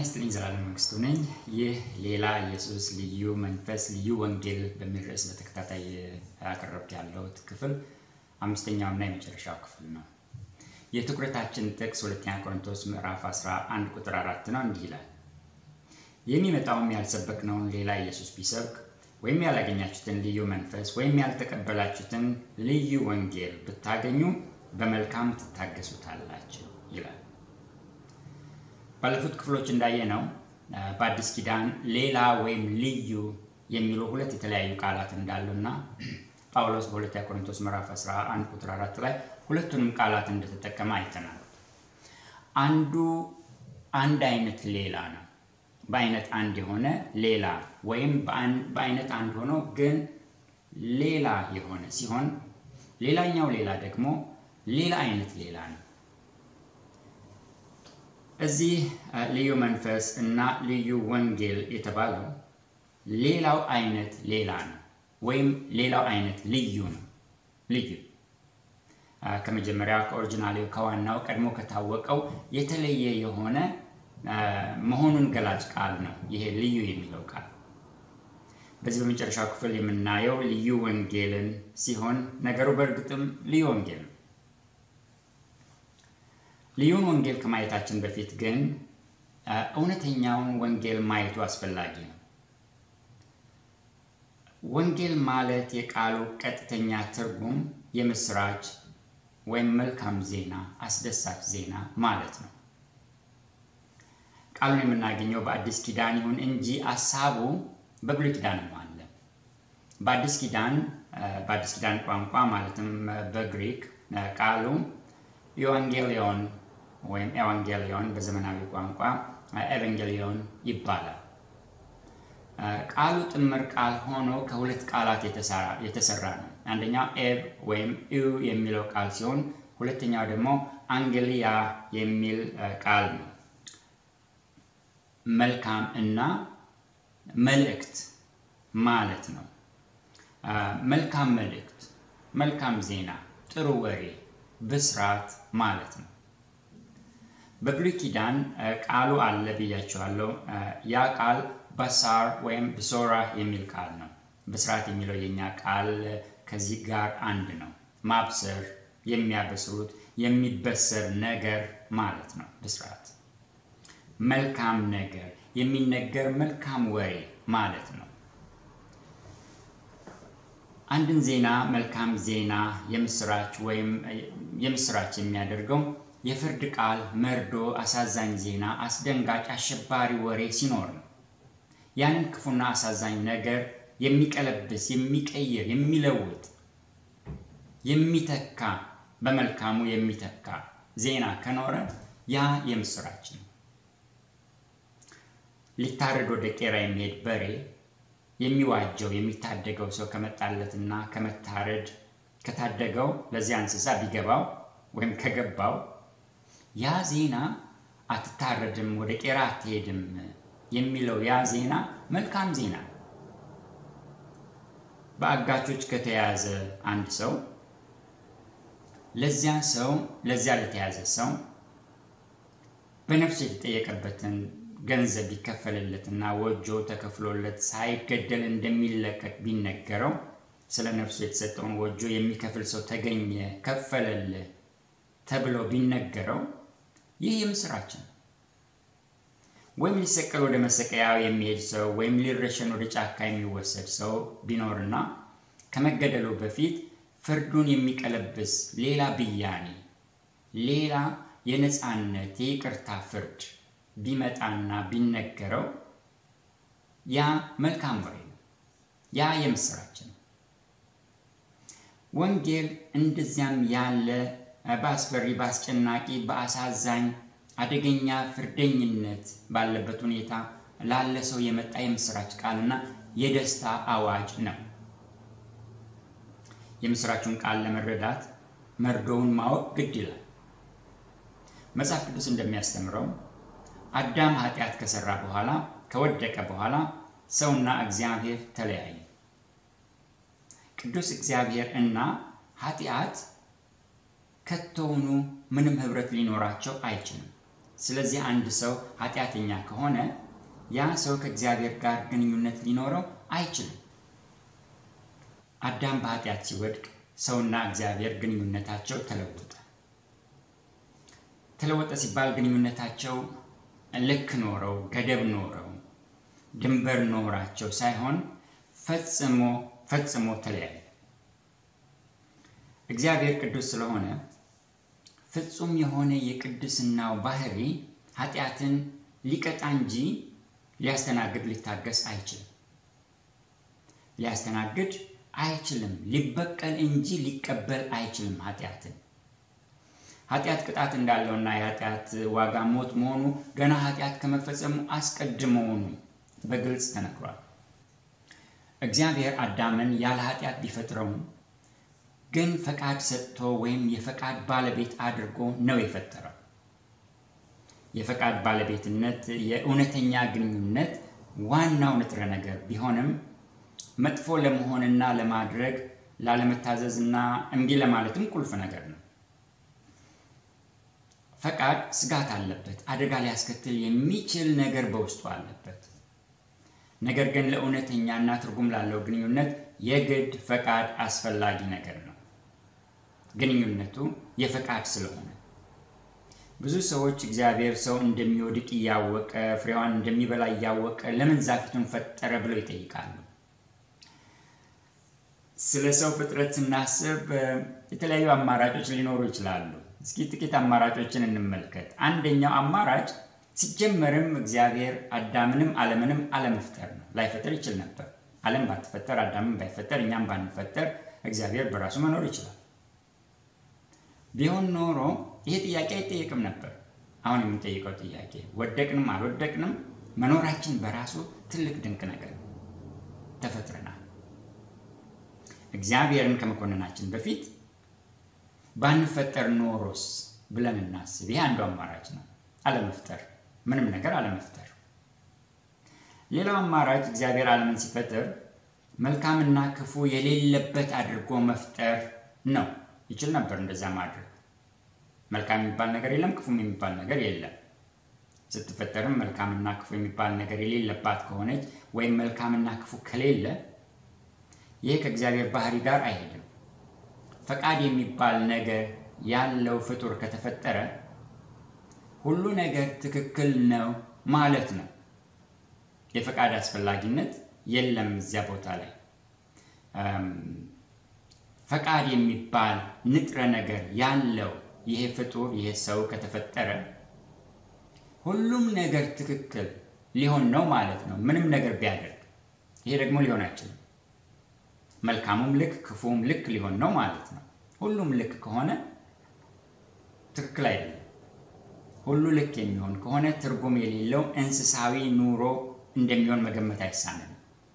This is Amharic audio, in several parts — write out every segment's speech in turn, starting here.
ይስጥልኝ ዘላለም መንግስቱ ነኝ። ይህ ሌላ ኢየሱስ ልዩ መንፈስ ልዩ ወንጌል በሚል ርዕስ በተከታታይ ያቀረብኩ ያለሁት ክፍል አምስተኛውና የመጨረሻው ክፍል ነው። የትኩረታችን ጥቅስ ሁለተኛ ቆሮንቶስ ምዕራፍ 11 ቁጥር አራት ነው። እንዲህ ይላል የሚመጣውም ያልሰበክነውን ሌላ ኢየሱስ ቢሰብክ ወይም ያላገኛችሁትን ልዩ መንፈስ ወይም ያልተቀበላችሁትን ልዩ ወንጌል ብታገኙ በመልካም ትታገሱታላችሁ ይላል። ባለፉት ክፍሎች እንዳየነው በአዲስ ኪዳን ሌላ ወይም ልዩ የሚሉ ሁለት የተለያዩ ቃላት እንዳሉና ጳውሎስ በሁለተኛ ቆሮንቶስ ምዕራፍ 11 ቁጥር 4 ላይ ሁለቱንም ቃላት እንደተጠቀመ አይተናል። አንዱ አንድ አይነት ሌላ ነው። በአይነት አንድ የሆነ ሌላ ወይም በአይነት አንድ ሆኖ ግን ሌላ የሆነ ሲሆን ሌላኛው ሌላ ደግሞ ሌላ አይነት ሌላ ነው። እዚህ ልዩ መንፈስ እና ልዩ ወንጌል የተባለው ሌላው አይነት ሌላ ነው ወይም ሌላው አይነት ልዩ ነው። ልዩ ከመጀመሪያው ከኦሪጂናሌው ከዋናው ቀድሞ ከታወቀው የተለየ የሆነ መሆኑን ገላጭ ቃል ነው ይሄ ልዩ የሚለው ቃል። በዚህ በመጨረሻው ክፍል የምናየው ልዩ ወንጌልን ሲሆን ነገሩ በእርግጥም ልዩ ወንጌል ነው። ልዩን ወንጌል ከማየታችን በፊት ግን እውነተኛውን ወንጌል ማየቱ አስፈላጊ ነው። ወንጌል ማለት የቃሉ ቀጥተኛ ትርጉም የምስራች ወይም መልካም ዜና፣ አስደሳች ዜና ማለት ነው። ቃሉን የምናገኘው በአዲስ ኪዳን ይሁን እንጂ አሳቡ በብሉይ ኪዳንም አለ። በአዲስ ኪዳን በአዲስ ኪዳን ቋንቋ ማለትም በግሪክ ቃሉ ኢቫንጌሊዮን ወይም ኤቫንጌሊዮን በዘመናዊ ቋንቋ ኤቫንጌሊዮን ይባላል። ቃሉ ጥምር ቃል ሆኖ ከሁለት ቃላት የተሰራ ነው። አንደኛው ኤብ ወይም ዩ የሚለው ቃል ሲሆን ሁለተኛው ደግሞ አንጌሊያ የሚል ቃል ነው። መልካም እና መልእክት ማለት ነው። መልካም መልእክት፣ መልካም ዜና፣ ጥሩ ወሬ፣ ብስራት ማለት ነው። በብሉይ ኪዳን ቃሉ አለ ብያቸዋለሁ። ያ ቃል በሳር ወይም ብሶራ የሚል ቃል ነው። ብስራት የሚለው የኛ ቃል ከዚህ ጋር አንድ ነው። ማብሰር፣ የሚያበስሩት፣ የሚበሰር ነገር ማለት ነው ብስራት። መልካም ነገር፣ የሚነገር መልካም ወሬ ማለት ነው። አንድን ዜና መልካም ዜና የምስራች ወይም የምስራች የሚያደርገው የፍርድ ቃል፣ መርዶ፣ አሳዛኝ ዜና፣ አስደንጋጭ አሸባሪ ወሬ ሲኖር ነው። ያንን ክፉና አሳዛኝ ነገር የሚቀለብስ፣ የሚቀይር፣ የሚለውጥ፣ የሚተካ በመልካሙ የሚተካ ዜና ከኖረ ያ የምስራች ነው። ሊታረድ ወደ ቄራ የሚሄድ በሬ የሚዋጀው የሚታደገው ሰው ከመጣለትና ከመታረድ ከታደገው ለዚያ እንስሳ ቢገባው ወይም ከገባው ያ ዜና አትታረድም፣ ወደ ቄራ አትሄድም የሚለው ያ ዜና መልካም ዜና። በአጋቾች ከተያዘ አንድ ሰው ለዚያ ሰው ለዚያ ለተያዘ ሰው በነፍሱ የተጠየቀበትን ገንዘብ ቢከፈልለትና ወጆ ተከፍሎለት ሳይገደል እንደሚለቀቅ ቢነገረው ስለ ነፍሱ የተሰጠውን ወጆ የሚከፍል ሰው ተገኘ፣ ከፈለልህ ተብሎ ቢነገረው ይህ የምስራች ነው። ወይም ሊሰቀል ወደ መሰቀያው የሚሄድ ሰው ወይም ሊረሸን ወደ ጫካ የሚወሰድ ሰው ቢኖርና ከመገደሉ በፊት ፍርዱን የሚቀለብስ ሌላ ብያኔ፣ ሌላ የነፃነት የይቅርታ ፍርድ ቢመጣና ቢነገረው ያ መልካም ወሬ ነው። ያ የምስራች ነው። ወንጌል እንደዚያም ያለ በአስፈሪ፣ በአስጨናቂ፣ በአሳዛኝ አደገኛ ፍርደኝነት ባለበት ሁኔታ ላለ ሰው የመጣ የምስራች ቃልና የደስታ አዋጅ ነው። የምስራቹን ቃል ለመረዳት መርዶውን ማወቅ ግድ ይላል። መጽሐፍ ቅዱስ እንደሚያስተምረው አዳም ኃጢአት ከሰራ በኋላ ከወደቀ በኋላ ሰውና እግዚአብሔር ተለያዩ። ቅዱስ እግዚአብሔር እና ኃጢአት ከቶውኑ ምንም ህብረት ሊኖራቸው አይችልም። ስለዚህ አንድ ሰው ኃጢአተኛ ከሆነ ያ ሰው ከእግዚአብሔር ጋር ግንኙነት ሊኖረው አይችልም። አዳም በኃጢአት ሲወድቅ ሰውና እግዚአብሔር ግንኙነታቸው ተለወጠ። ተለወጠ ሲባል ግንኙነታቸው ልክ ኖረው ገደብ ኖረው ድንበር ኖራቸው ሳይሆን ፈጽሞ ፈጽሞ ተለያየ። እግዚአብሔር ቅዱስ ስለሆነ ፍጹም የሆነ የቅድስናው ባህሪ ኃጢአትን ሊቀጣ እንጂ ሊያስተናግድ ሊታገስ አይችልም። ሊያስተናግድ አይችልም። ሊበቀል እንጂ ሊቀበል አይችልም ኃጢአትን። ኃጢአት ቅጣት እንዳለውና የኃጢአት ዋጋ ሞት መሆኑ ገና ኃጢአት ከመፈጸሙ አስቀድመውኑ በግልጽ ተነግሯል። እግዚአብሔር አዳምን ያለ ኃጢአት ቢፈጥረውም ግን ፈቃድ ሰጥቶ ወይም የፈቃድ ባለቤት አድርጎ ነው የፈጠረው። የፈቃድ ባለቤትነት የእውነተኛ ግንኙነት ዋናው ንጥረ ነገር ቢሆንም መጥፎ ለመሆንና ለማድረግ ላለመታዘዝና እምቢ ለማለትም ቁልፍ ነገር ነው። ፈቃድ ስጋት አለበት። አደጋ ሊያስከትል የሚችል ነገር በውስጡ አለበት። ነገር ግን ለእውነተኛና ትርጉም ላለው ግንኙነት የግድ ፈቃድ አስፈላጊ ነገር ነው። ግንኙነቱ የፈቃድ ስለሆነ ብዙ ሰዎች እግዚአብሔር ሰው እንደሚወድቅ እያወቀ ፍሬዋን እንደሚበላ እያወቀ ለምን ዛፊቱን ፈጠረ ብለው ይጠይቃሉ። ስለ ሰው ፍጥረት ስናስብ የተለያዩ አማራጮች ሊኖሩ ይችላሉ። እስኪ ጥቂት አማራጮችን እንመልከት። አንደኛው አማራጭ ሲጀመርም እግዚአብሔር አዳምንም ዓለምንም አለመፍጠር ነው። ላይፈጠር ይችል ነበር። ዓለም ባትፈጠር፣ አዳምን ባይፈጠር፣ እኛም ባንፈጠር እግዚአብሔር በራሱ መኖር ይችላል። ቢሆን ኖሮ ይሄ ጥያቄ አይጠየቅም ነበር። አሁን የምንጠይቀው ጥያቄ ወደቅንም አልወደቅንም መኖራችን በራሱ ትልቅ ድንቅ ነገር ነው። ተፈጥረናል። እግዚአብሔርን ከመኮንናችን በፊት ባንፈጠር ኖሮስ ብለን እናስብ። ይሄ አንዱ አማራጭ ነው። አለመፍጠር፣ ምንም ነገር አለመፍጠር። ሌላው አማራጭ እግዚአብሔር ዓለምን ሲፈጥር መልካምና ክፉ የሌለበት አድርጎ መፍጠር ነው። ይችል ነበር እንደዛ ማድረግ። መልካም የሚባል ነገር የለም፣ ክፉም የሚባል ነገር የለም። ስትፈጠርም መልካምና ክፉ የሚባል ነገር የሌለባት ከሆነች ወይም መልካምና ክፉ ከሌለ ይህ ከእግዚአብሔር ባህሪ ጋር አይሄድም። ፈቃድ የሚባል ነገር ያለው ፍጡር ከተፈጠረ ሁሉ ነገር ትክክል ነው ማለት ነው። የፈቃድ አስፈላጊነት የለም እዚያ ቦታ ላይ። ፈቃድ የሚባል ንጥረ ነገር ያለው ይሄ ፍጡር ይሄ ሰው ከተፈጠረ ሁሉም ነገር ትክክል ሊሆን ነው ማለት ነው፣ ምንም ነገር ቢያደርግ። ይሄ ደግሞ ሊሆን አይችልም። መልካሙም ልክ ክፉም ልክ ሊሆን ነው ማለት ነው። ሁሉም ልክ ከሆነ ትክክል አይደለም። ሁሉ ልክ የሚሆን ከሆነ ትርጉም የሌለው እንስሳዊ ኑሮ እንደሚሆን መገመት አይሳንም።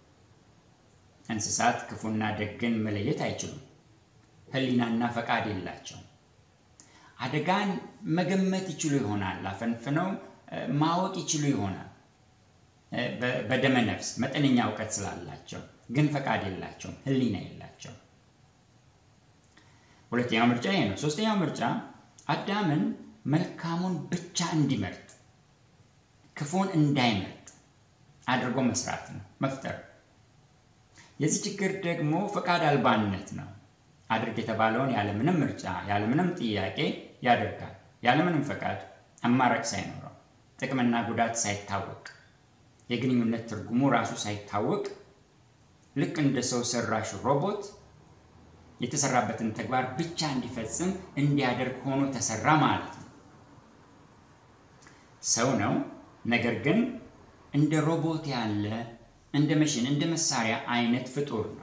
እንስሳት ክፉና ደግን መለየት አይችሉም። ሕሊናና ፈቃድ የላቸውም። አደጋን መገመት ይችሉ ይሆናል። አፈንፍነው ማወቅ ይችሉ ይሆናል በደመ ነፍስ መጠነኛ እውቀት ስላላቸው፣ ግን ፈቃድ የላቸውም፣ ሕሊና የላቸውም። ሁለተኛው ምርጫ ይሄ ነው። ሶስተኛው ምርጫ አዳምን መልካሙን ብቻ እንዲመርጥ ክፉን እንዳይመርጥ አድርጎ መስራት ነው፣ መፍጠር። የዚህ ችግር ደግሞ ፈቃድ አልባነት ነው። አድርግ የተባለውን ያለምንም ምርጫ ያለምንም ጥያቄ ያደርጋል። ያለምንም ፈቃድ አማራጭ ሳይኖረው ጥቅምና ጉዳት ሳይታወቅ የግንኙነት ትርጉሙ ራሱ ሳይታወቅ ልክ እንደ ሰው ሰራሽ ሮቦት የተሰራበትን ተግባር ብቻ እንዲፈጽም እንዲያደርግ ሆኖ ተሰራ ማለት ነው። ሰው ነው፣ ነገር ግን እንደ ሮቦት ያለ እንደ መሽን እንደ መሳሪያ አይነት ፍጡር ነው።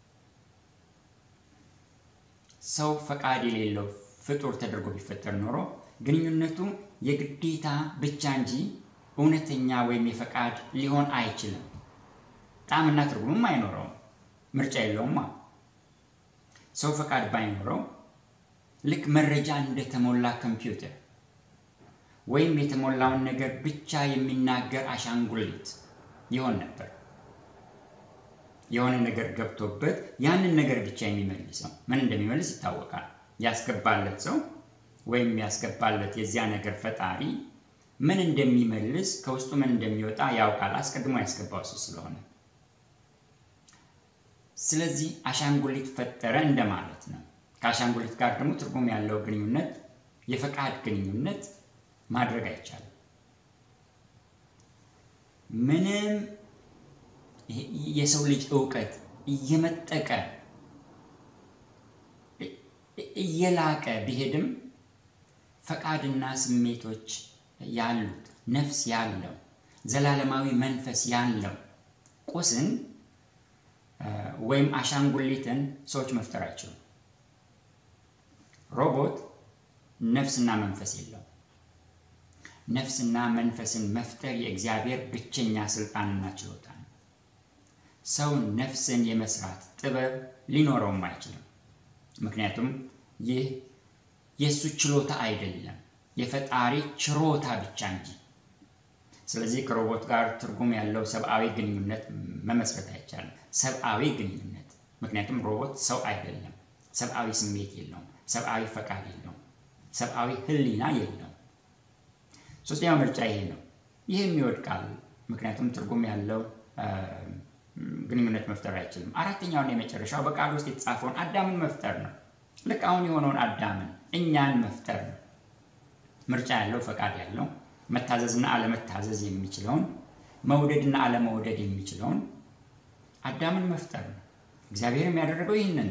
ሰው ፈቃድ የሌለው ፍጡር ተደርጎ ቢፈጠር ኖሮ ግንኙነቱ የግዴታ ብቻ እንጂ እውነተኛ ወይም የፈቃድ ሊሆን አይችልም። ጣዕምና ትርጉምም አይኖረውም። ምርጫ የለውማ። ሰው ፈቃድ ባይኖረው ልክ መረጃ እንደተሞላ ኮምፒውተር ወይም የተሞላውን ነገር ብቻ የሚናገር አሻንጉሊት ይሆን ነበር። የሆነ ነገር ገብቶበት ያንን ነገር ብቻ የሚመልሰው ምን እንደሚመልስ ይታወቃል። ያስገባለት ሰው ወይም ያስገባለት የዚያ ነገር ፈጣሪ ምን እንደሚመልስ ከውስጡ ምን እንደሚወጣ ያውቃል። አስቀድሞ ያስገባው እሱ ስለሆነ ስለዚህ አሻንጉሊት ፈጠረ እንደማለት ነው። ከአሻንጉሊት ጋር ደግሞ ትርጉም ያለው ግንኙነት የፈቃድ ግንኙነት ማድረግ አይቻልም። ምንም የሰው ልጅ እውቀት እየመጠቀ እየላቀ ቢሄድም ፈቃድና ስሜቶች ያሉት ነፍስ ያለው ዘላለማዊ መንፈስ ያለው ቁስን ወይም አሻንጉሊትን ሰዎች መፍጠር አይችሉም። ሮቦት ነፍስና መንፈስ የለው። ነፍስና መንፈስን መፍጠር የእግዚአብሔር ብቸኛ ስልጣንና ችሎታ ነው። ሰው ነፍስን የመስራት ጥበብ ሊኖረውም አይችልም። ምክንያቱም ይህ የእሱ ችሎታ አይደለም፣ የፈጣሪ ችሮታ ብቻ እንጂ። ስለዚህ ከሮቦት ጋር ትርጉም ያለው ሰብአዊ ግንኙነት መመስረት አይቻልም። ሰብአዊ ግንኙነት ምክንያቱም ሮቦት ሰው አይደለም፣ ሰብአዊ ስሜት የለውም፣ ሰብአዊ ፈቃድ የለውም፣ ሰብአዊ ሕሊና የለውም። ሶስተኛው ምርጫ ይሄ ነው። ይህም ይወድቃል፣ ምክንያቱም ትርጉም ያለው ግንኙነት መፍጠር አይችልም። አራተኛውን የመጨረሻው በቃል ውስጥ የተጻፈውን አዳምን መፍጠር ነው። ልክ አሁን የሆነውን አዳምን እኛን መፍጠር ነው። ምርጫ ያለው ፈቃድ ያለው መታዘዝና አለመታዘዝ የሚችለውን መውደድና አለመውደድ የሚችለውን አዳምን መፍጠር ነው። እግዚአብሔርም ያደረገው ይህንን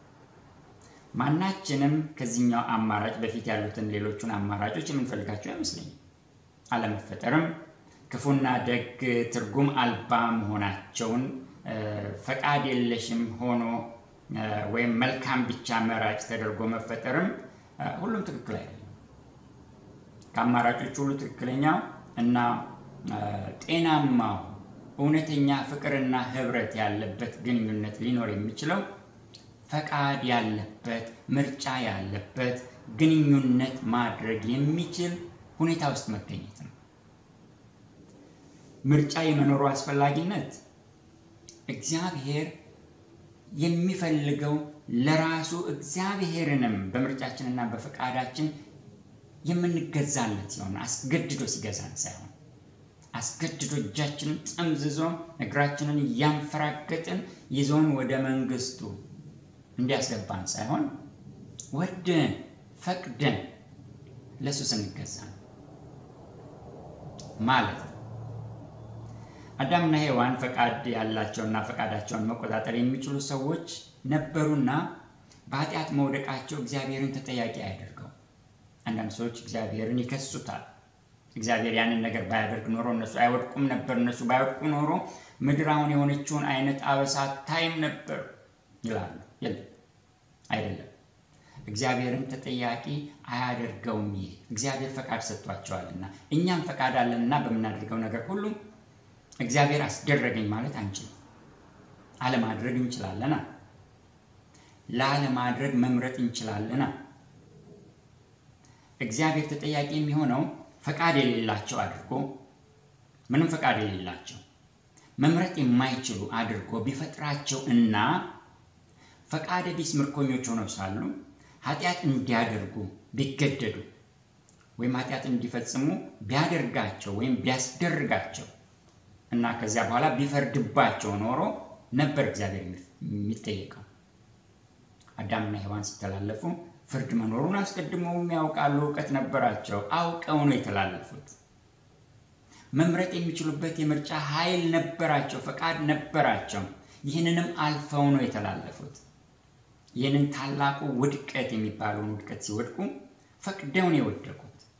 ማናችንም ከዚህኛው አማራጭ በፊት ያሉትን ሌሎቹን አማራጮች የምንፈልጋቸው አይመስለኝም። አለመፈጠርም ክፉና ደግ ትርጉም አልባ መሆናቸውን ፈቃድ የለሽም ሆኖ ወይም መልካም ብቻ መራጭ ተደርጎ መፈጠርም ሁሉም ትክክል አይደለም። ከአማራጮች ሁሉ ትክክለኛው እና ጤናማው እውነተኛ ፍቅርና ሕብረት ያለበት ግንኙነት ሊኖር የሚችለው ፈቃድ ያለበት ምርጫ ያለበት ግንኙነት ማድረግ የሚችል ሁኔታ ውስጥ መገኘት ነው። ምርጫ የመኖሩ አስፈላጊነት እግዚአብሔር የሚፈልገው ለራሱ እግዚአብሔርንም በምርጫችንና በፈቃዳችን የምንገዛለት ሲሆን አስገድዶ ሲገዛን ሳይሆን አስገድዶ እጃችንን ጠምዝዞ እግራችንን እያንፈራገጥን ይዞን ወደ መንግስቱ እንዲያስገባን ሳይሆን ወደን ፈቅደን ለእሱ ስንገዛ ነው ማለት ነው። አዳምና ሔዋን ፈቃድ ያላቸውና ፈቃዳቸውን መቆጣጠር የሚችሉ ሰዎች ነበሩና በኃጢአት መውደቃቸው እግዚአብሔርን ተጠያቂ አያደርገው። አንዳንድ ሰዎች እግዚአብሔርን ይከሱታል። እግዚአብሔር ያንን ነገር ባያደርግ ኖሮ እነሱ አይወድቁም ነበር፣ እነሱ ባይወድቁ ኖሮ ምድር አሁን የሆነችውን አይነት አበሳ ታይም ነበር ይላሉ። የለም፣ አይደለም። እግዚአብሔርን ተጠያቂ አያደርገውም። ይህ እግዚአብሔር ፈቃድ ሰጥቷቸዋልና እኛም ፈቃድ አለንና በምናደርገው ነገር ሁሉ እግዚአብሔር አስደረገኝ ማለት አንችልም። አለማድረግ እንችላለና ላለማድረግ መምረጥ እንችላለና እግዚአብሔር ተጠያቂ የሚሆነው ፈቃድ የሌላቸው አድርጎ ምንም ፈቃድ የሌላቸው መምረጥ የማይችሉ አድርጎ ቢፈጥራቸው እና ፈቃደ ቢስ ምርኮኞች ሆነው ሳሉ ኃጢአት እንዲያደርጉ ቢገደዱ ወይም ኃጢአት እንዲፈጽሙ ቢያደርጋቸው ወይም ቢያስደርጋቸው እና ከዚያ በኋላ ቢፈርድባቸው ኖሮ ነበር እግዚአብሔር የሚጠየቀው። አዳምና ሔዋን ሲተላለፉ ፍርድ መኖሩን አስቀድመውም ያውቃሉ፣ እውቀት ነበራቸው። አውቀው ነው የተላለፉት። መምረጥ የሚችሉበት የምርጫ ኃይል ነበራቸው፣ ፈቃድ ነበራቸው። ይህንንም አልፈው ነው የተላለፉት። ይህንን ታላቁ ውድቀት የሚባለውን ውድቀት ሲወድቁ ፈቅደው ነው የወደቁት።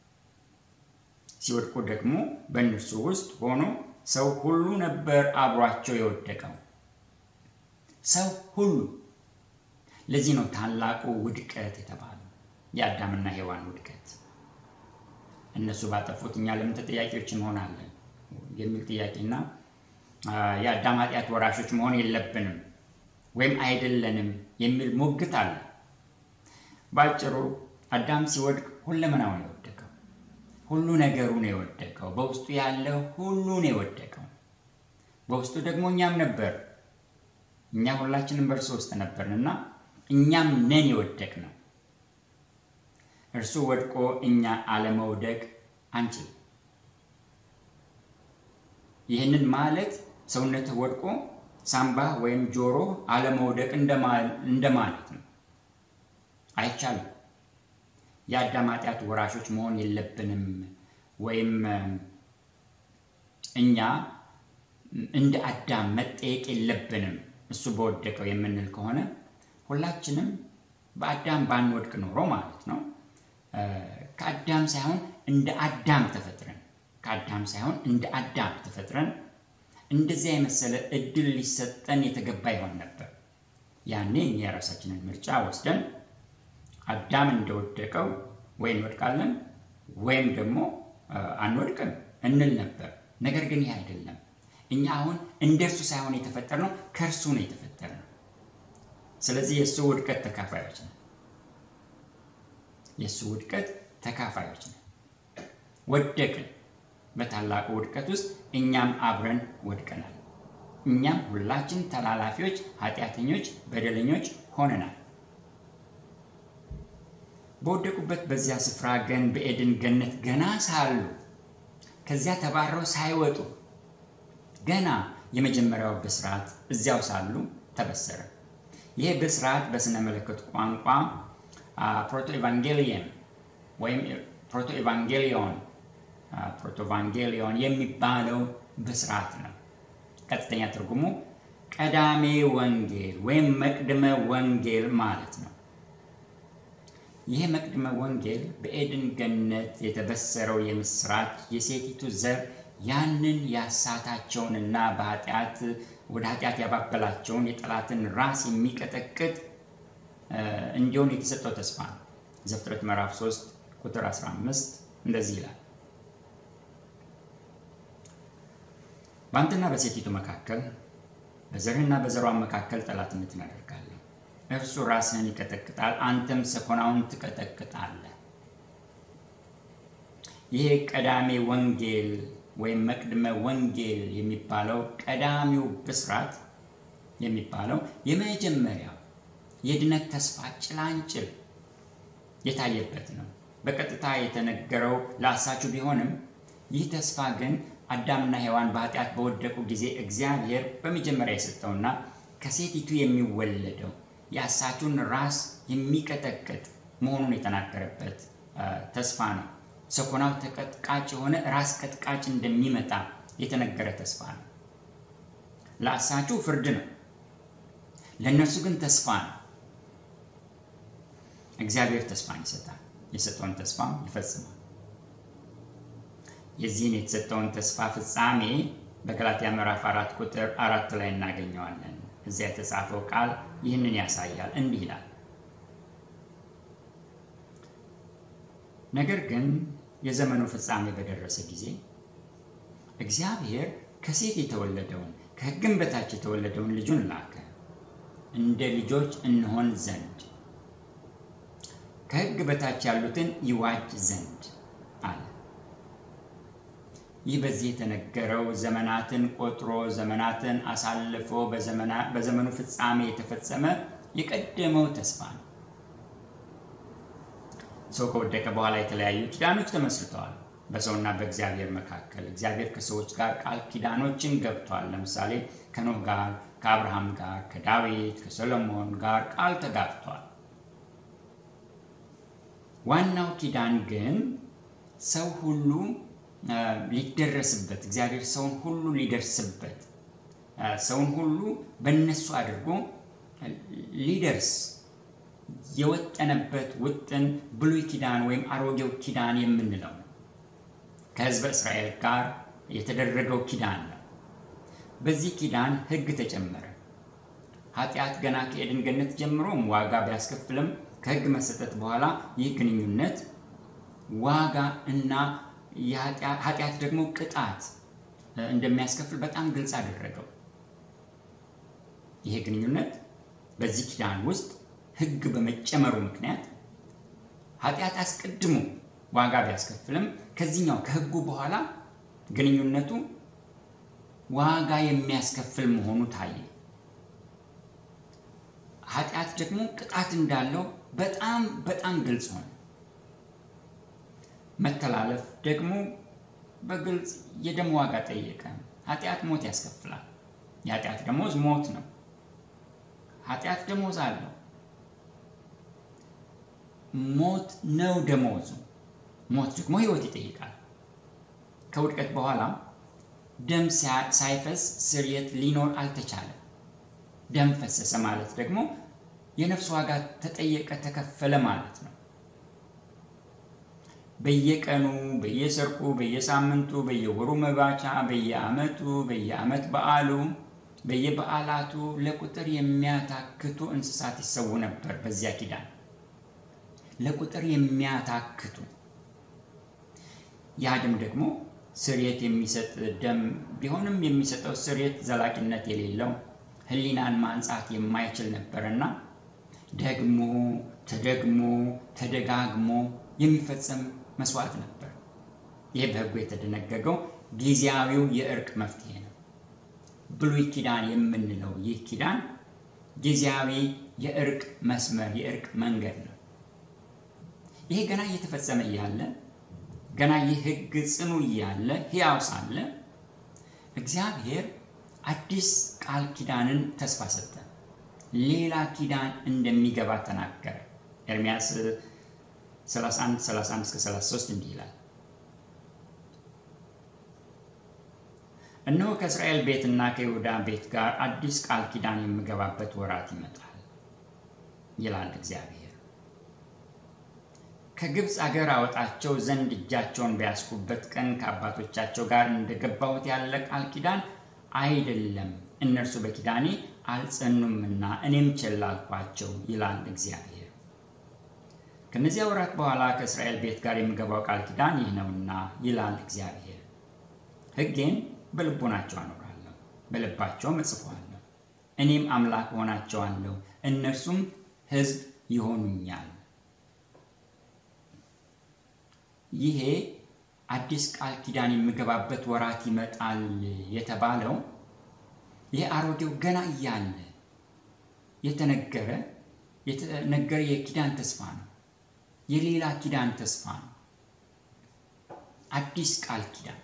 ሲወድቁ ደግሞ በእነርሱ ውስጥ ሆኖ ሰው ሁሉ ነበር አብሯቸው የወደቀው። ሰው ሁሉ። ለዚህ ነው ታላቁ ውድቀት የተባለው የአዳምና ሔዋን ውድቀት። እነሱ ባጠፉት እኛ ለምን ተጠያቂዎች እንሆናለን የሚል ጥያቄና የአዳም ኃጢአት ወራሾች መሆን የለብንም ወይም አይደለንም የሚል ሙግት አለ። በአጭሩ አዳም ሲወድቅ ሁለመናው ነው የወደቀው። ሁሉ ነገሩ ነው የወደቀው። በውስጡ ያለው ሁሉ ነው የወደቀው። በውስጡ ደግሞ እኛም ነበር። እኛ ሁላችንም በእርሱ ውስጥ ነበርንና እኛም ነን የወደቅ ነው። እርሱ ወድቆ እኛ አለመውደቅ አንችልም። ይህንን ማለት ሰውነትህ ወድቆ ሳምባህ ወይም ጆሮ አለመውደቅ እንደማለት ነው። አይቻልም። የአዳም ኃጢአት ወራሾች መሆን የለብንም ወይም እኛ እንደ አዳም መጠየቅ የለብንም እሱ በወደቀው የምንል ከሆነ ሁላችንም በአዳም ባንወድቅ ኖሮ ማለት ነው ከአዳም ሳይሆን እንደ አዳም ተፈጥረን ከአዳም ሳይሆን እንደ አዳም ተፈጥረን እንደዚያ የመሰለ እድል ሊሰጠን የተገባ ይሆን ነበር። ያኔ እኛ የራሳችንን ምርጫ ወስደን አዳም እንደወደቀው ወይ እንወድቃለን ወይም ደግሞ አንወድቅም እንል ነበር። ነገር ግን ይህ አይደለም። እኛ አሁን እንደ እርሱ ሳይሆን የተፈጠርነው ከእርሱ ነው የተፈጠርነው። ስለዚህ የእሱ ውድቀት ተካፋዮች ነን። የእሱ ውድቀት ተካፋዮች ነን። ወደቅን። በታላቁ ውድቀት ውስጥ እኛም አብረን ወድቀናል። እኛም ሁላችን ተላላፊዎች፣ ኃጢአተኞች፣ በደለኞች ሆነናል። በወደቁበት በዚያ ስፍራ ግን በኤድን ገነት ገና ሳሉ ከዚያ ተባረው ሳይወጡ ገና የመጀመሪያው ብስራት እዚያው ሳሉ ተበሰረ። ይህ ብስራት በስነ መለኮት ቋንቋ ፕሮቶ ኤቫንጌሊየን ወይም ፕሮቶ ኤቫንጌሊዮን ፕሮቶቫንጌሊዮን የሚባለው ብስራት ነው። ቀጥተኛ ትርጉሙ ቀዳሜ ወንጌል ወይም መቅድመ ወንጌል ማለት ነው። ይህ መቅድመ ወንጌል በኤድን ገነት የተበሰረው የምስራች የሴቲቱ ዘር ያንን ያሳታቸውንና በኃጢአት ወደ ኃጢአት ያባበላቸውን የጠላትን ራስ የሚቀጠቅጥ እንዲሆን የተሰጠው ተስፋ ነው። ዘፍጥረት ምዕራፍ 3 ቁጥር 15 እንደዚህ ይላል በአንተና በሴቲቱ መካከል በዘርህና በዘሯን መካከል ጠላትነትን አደርጋለሁ። እርሱ ራስህን ይቀጠቅጣል፣ አንተም ሰኮናውን ትቀጠቅጣለህ። ይህ ቀዳሜ ወንጌል ወይም መቅድመ ወንጌል የሚባለው ቀዳሚው ብስራት የሚባለው የመጀመሪያው የድነት ተስፋ ጭላንጭል የታየበት ነው። በቀጥታ የተነገረው ለአሳቹ ቢሆንም ይህ ተስፋ ግን አዳምና ሔዋን በኃጢአት በወደቁ ጊዜ እግዚአብሔር በመጀመሪያ የሰጠውና ከሴቲቱ የሚወለደው የአሳቹን ራስ የሚቀጠቅጥ መሆኑን የተናገረበት ተስፋ ነው። ሰኮናው ተቀጥቃጭ የሆነ ራስ ቀጥቃጭ እንደሚመጣ የተነገረ ተስፋ ነው። ለአሳቹ ፍርድ ነው፣ ለእነርሱ ግን ተስፋ ነው። እግዚአብሔር ተስፋን ይሰጣል፣ የሰጠውን ተስፋም ይፈጽማል። የዚህን የተሰጠውን ተስፋ ፍጻሜ በገላትያ ምዕራፍ አራት ቁጥር አራት ላይ እናገኘዋለን። እዚያ የተጻፈው ቃል ይህንን ያሳያል። እንዲህ ይላል፣ ነገር ግን የዘመኑ ፍጻሜ በደረሰ ጊዜ እግዚአብሔር ከሴት የተወለደውን ከሕግም በታች የተወለደውን ልጁን ላከ፣ እንደ ልጆች እንሆን ዘንድ ከሕግ በታች ያሉትን ይዋጅ ዘንድ አለ። ይህ በዚህ የተነገረው ዘመናትን ቆጥሮ ዘመናትን አሳልፎ በዘመኑ ፍጻሜ የተፈጸመ የቀደመው ተስፋ ነው። ሰው ከወደቀ በኋላ የተለያዩ ኪዳኖች ተመስርተዋል በሰውና በእግዚአብሔር መካከል። እግዚአብሔር ከሰዎች ጋር ቃል ኪዳኖችን ገብቷል። ለምሳሌ ከኖህ ጋር፣ ከአብርሃም ጋር፣ ከዳዊት፣ ከሰሎሞን ጋር ቃል ተጋብቷል። ዋናው ኪዳን ግን ሰው ሁሉ ሊደረስበት እግዚአብሔር ሰውን ሁሉ ሊደርስበት ሰውን ሁሉ በእነሱ አድርጎ ሊደርስ የወጠነበት ውጥን ብሉይ ኪዳን ወይም አሮጌው ኪዳን የምንለው ነው። ከሕዝበ እስራኤል ጋር የተደረገው ኪዳን ነው። በዚህ ኪዳን ሕግ ተጨመረ። ኃጢአት ገና ከኤድን ገነት ጀምሮም ዋጋ ቢያስከፍልም ከሕግ መሰጠት በኋላ ይህ ግንኙነት ዋጋ እና ኃጢአት ደግሞ ቅጣት እንደሚያስከፍል በጣም ግልጽ አደረገው። ይሄ ግንኙነት በዚህ ኪዳን ውስጥ ሕግ በመጨመሩ ምክንያት ኃጢአት አስቀድሞ ዋጋ ቢያስከፍልም ከዚህኛው ከሕጉ በኋላ ግንኙነቱ ዋጋ የሚያስከፍል መሆኑ ታየ። ኃጢአት ደግሞ ቅጣት እንዳለው በጣም በጣም ግልጽ ሆነ። መተላለፍ ደግሞ በግልጽ የደም ዋጋ ጠየቀ። ኃጢአት ሞት ያስከፍላል። የኃጢአት ደሞዝ ሞት ነው። ኃጢአት ደሞዝ አለው። ሞት ነው ደሞዙ። ሞት ደግሞ ሕይወት ይጠይቃል። ከውድቀት በኋላ ደም ሳይፈስ ስርየት ሊኖር አልተቻለም። ደም ፈሰሰ ማለት ደግሞ የነፍስ ዋጋ ተጠየቀ፣ ተከፈለ ማለት ነው። በየቀኑ በየሰርቁ፣ በየሳምንቱ፣ በየወሩ መባቻ፣ በየዓመቱ፣ በየዓመት በዓሉ፣ በየበዓላቱ ለቁጥር የሚያታክቱ እንስሳት ይሰዉ ነበር። በዚያ ኪዳን ለቁጥር የሚያታክቱ ያ ደም ደግሞ ስርየት የሚሰጥ ደም ቢሆንም የሚሰጠው ስርየት ዘላቂነት የሌለው ሕሊናን ማንጻት የማይችል ነበርና ደግሞ ተደግሞ ተደጋግሞ የሚፈጸም መስዋዕት ነበር። ይህ በሕጉ የተደነገገው ጊዜያዊው የእርቅ መፍትሄ ነው። ብሉይ ኪዳን የምንለው ይህ ኪዳን ጊዜያዊ የእርቅ መስመር፣ የእርቅ መንገድ ነው። ይሄ ገና እየተፈጸመ እያለ ገና ይህ ሕግ ጽኑ እያለ ሕያው ሳለ እግዚአብሔር አዲስ ቃል ኪዳንን ተስፋ ሰጠ። ሌላ ኪዳን እንደሚገባ ተናገረ። ኤርምያስ 31 31 እስከ 33 እንዲህ ይላል፣ እነሆ ከእስራኤል ቤትና ከይሁዳ ቤት ጋር አዲስ ቃል ኪዳን የምገባበት ወራት ይመጣል ይላል እግዚአብሔር። ከግብፅ አገር አወጣቸው ዘንድ እጃቸውን ቢያስኩበት ቀን ከአባቶቻቸው ጋር እንደገባሁት ያለ ቃል ኪዳን አይደለም፣ እነርሱ በኪዳኔ አልጸኑምና እኔም ቸል አልኳቸው ይላል እግዚአብሔር። ከእነዚያ ወራት በኋላ ከእስራኤል ቤት ጋር የምገባው ቃል ኪዳን ይህ ነውና ይላል እግዚአብሔር፣ ሕጌን በልቦናቸው አኖራለሁ፣ በልባቸውም እጽፈዋለሁ። እኔም አምላክ ሆናቸዋለሁ፣ እነርሱም ሕዝብ ይሆኑኛል። ይሄ አዲስ ቃል ኪዳን የምገባበት ወራት ይመጣል የተባለው ይህ አሮጌው ገና እያለ የተነገረ የተነገረ የኪዳን ተስፋ ነው። የሌላ ኪዳን ተስፋ ነው። አዲስ ቃል ኪዳን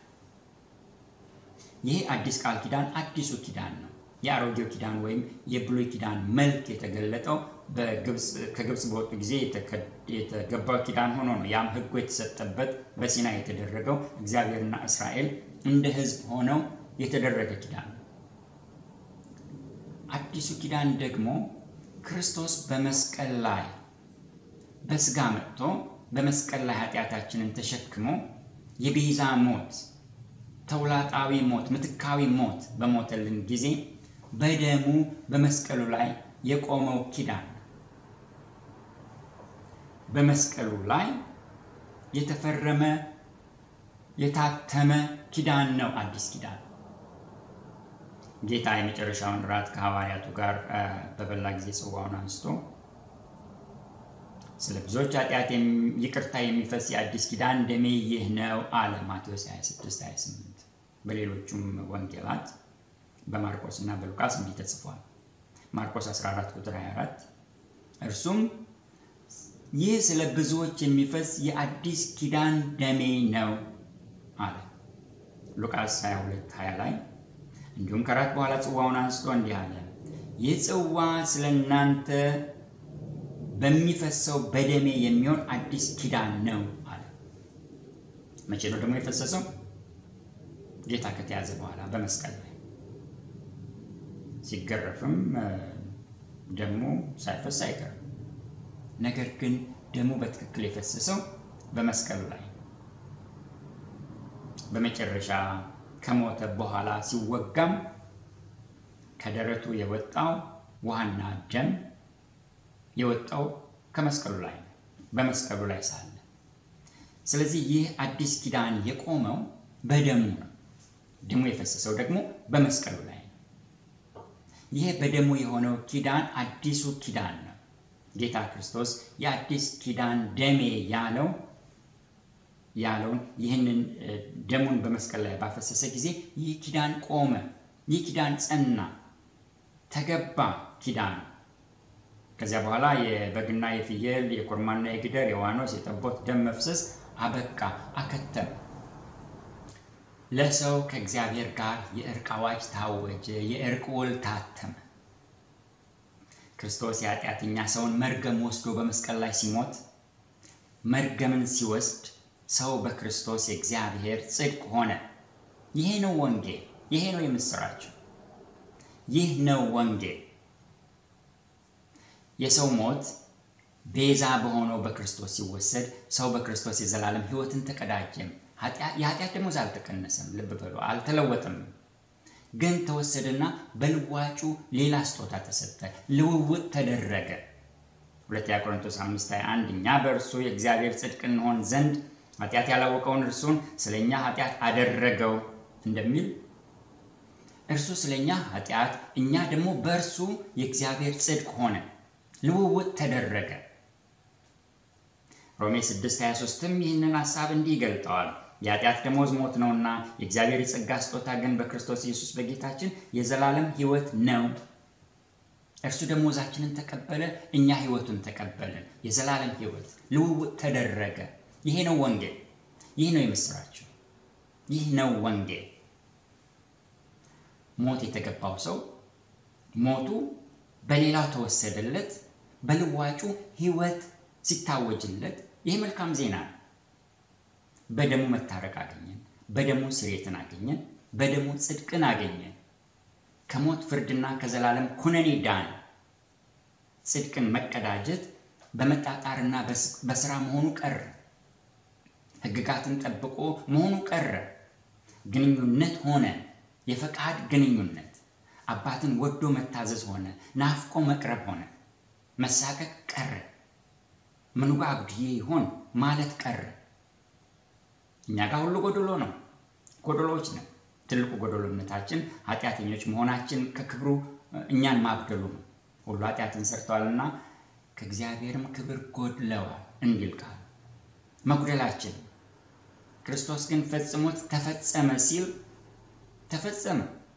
ይሄ አዲስ ቃል ኪዳን አዲሱ ኪዳን ነው። የአሮጌው ኪዳን ወይም የብሉይ ኪዳን መልክ የተገለጠው ከግብፅ በወጡ ጊዜ የተገባው ኪዳን ሆኖ ነው። ያም ሕጉ የተሰጠበት በሲና የተደረገው እግዚአብሔርና እስራኤል እንደ ሕዝብ ሆነው የተደረገ ኪዳን ነው። አዲሱ ኪዳን ደግሞ ክርስቶስ በመስቀል ላይ በስጋ መጥቶ በመስቀል ላይ ኃጢአታችንን ተሸክሞ የቤዛ ሞት፣ ተውላጣዊ ሞት፣ ምትካዊ ሞት በሞተልን ጊዜ በደሙ በመስቀሉ ላይ የቆመው ኪዳን ነው። በመስቀሉ ላይ የተፈረመ የታተመ ኪዳን ነው አዲስ ኪዳን። ጌታ የመጨረሻውን ራት ከሐዋርያቱ ጋር በበላ ጊዜ ጽዋውን አንስቶ ስለ ብዙዎች ኃጢአት ይቅርታ የሚፈስ የአዲስ ኪዳን ደሜ ይህ ነው አለ። ማቴዎስ 26 28 በሌሎቹም ወንጌላት በማርቆስ እና በሉቃስ እንዲህ ተጽፏል። ማርቆስ 14 ቁጥር 24 እርሱም ይህ ስለ ብዙዎች የሚፈስ የአዲስ ኪዳን ደሜ ነው አለ። ሉቃስ 22 20 ላይ እንዲሁም ከራት በኋላ ጽዋውን አንስቶ እንዲህ አለ፣ ይህ ጽዋ ስለ እናንተ በሚፈሰው በደሜ የሚሆን አዲስ ኪዳን ነው አለ። መቼ ነው ደግሞ የፈሰሰው? ጌታ ከተያዘ በኋላ በመስቀል ላይ ሲገረፍም ደሙ ሳይፈስ አይቀርም። ነገር ግን ደሙ በትክክል የፈሰሰው በመስቀሉ ላይ በመጨረሻ ከሞተ በኋላ ሲወጋም ከደረቱ የወጣው ውሃና ደም የወጣው ከመስቀሉ ላይ ነው፣ በመስቀሉ ላይ ሳለ። ስለዚህ ይህ አዲስ ኪዳን የቆመው በደሙ ነው። ደሙ የፈሰሰው ደግሞ በመስቀሉ ላይ ነው። ይህ በደሙ የሆነው ኪዳን አዲሱ ኪዳን ነው። ጌታ ክርስቶስ የአዲስ ኪዳን ደሜ ያለው ያለውን ይህንን ደሙን በመስቀል ላይ ባፈሰሰ ጊዜ ይህ ኪዳን ቆመ። ይህ ኪዳን ጸና፣ ተገባ ኪዳን። ከዚያ በኋላ የበግና የፍየል የኮርማና የግደር የዋኖስ የጠቦት ደም መፍሰስ አበቃ፣ አከተመ። ለሰው ከእግዚአብሔር ጋር የእርቅ አዋጅ ታወጀ፣ የእርቅ ውል ታተመ። ክርስቶስ የኃጢአተኛ ሰውን መርገም ወስዶ በመስቀል ላይ ሲሞት መርገምን ሲወስድ ሰው በክርስቶስ የእግዚአብሔር ጽድቅ ሆነ። ይሄ ነው ወንጌል። ይሄ ነው የምስራቸው። ይህ ነው ወንጌል። የሰው ሞት ቤዛ በሆነው በክርስቶስ ሲወሰድ ሰው በክርስቶስ የዘላለም ሕይወትን ተቀዳጀም። የኃጢአት ደሞዝ አልተቀነሰም። ልብ በሉ፣ አልተለወጠም። ግን ተወሰደና በልዋጩ ሌላ ስጦታ ተሰጠ፣ ልውውጥ ተደረገ። ሁለተኛ ቆሮንቶስ 5:21 እኛ በእርሱ የእግዚአብሔር ጽድቅ እንሆን ዘንድ ኃጢአት ያላወቀውን እርሱን ስለ እኛ ኃጢአት አደረገው እንደሚል እርሱ ስለ እኛ ኃጢአት፣ እኛ ደግሞ በእርሱ የእግዚአብሔር ጽድቅ ሆነ፣ ልውውጥ ተደረገ። ሮሜ 6:23ም ይህንን ሐሳብ እንዲህ ይገልጠዋል። የኃጢአት ደሞዝ ሞት ነውና የእግዚአብሔር የጸጋ ስጦታ ግን በክርስቶስ ኢየሱስ በጌታችን የዘላለም ሕይወት ነው። እርሱ ደሞዛችንን ተቀበለ፣ እኛ ሕይወቱን ተቀበልን። የዘላለም ሕይወት ልውውጥ ተደረገ። ይሄ ነው ወንጌል። ይህ ነው የምስራቸው። ይህ ነው ወንጌል። ሞት የተገባው ሰው ሞቱ በሌላው ተወሰደለት፣ በልዋጩ ሕይወት ሲታወጅለት ይህ መልካም ዜና ነው። በደሙ መታረቅ አገኘን፣ በደሙ ስሬትን አገኘን፣ በደሙ ጽድቅን አገኘን። ከሞት ፍርድና ከዘላለም ኩነኔ ዳን። ጽድቅን መቀዳጀት በመጣጣርና በስራ መሆኑ ቀረ። ሕግጋትን ጠብቆ መሆኑ ቀረ። ግንኙነት ሆነ፣ የፈቃድ ግንኙነት። አባትን ወዶ መታዘዝ ሆነ፣ ናፍቆ መቅረብ ሆነ። መሳቀቅ ቀረ። ምኑ ጋ አጉድዬ ይሆን ማለት ቀረ። እኛ ጋር ሁሉ ጎደሎ ነው፣ ጎደሎዎች ነን። ትልቁ ጎደሎነታችን ኃጢአተኞች መሆናችን ከክብሩ እኛን ማጉደሉ ነው። ሁሉ ኃጢአትን ሰርተዋልና ከእግዚአብሔርም ክብር ጎድለዋል እንዲል ቃል መጉደላችን። ክርስቶስ ግን ፈጽሞት ተፈጸመ ሲል ተፈጸመ።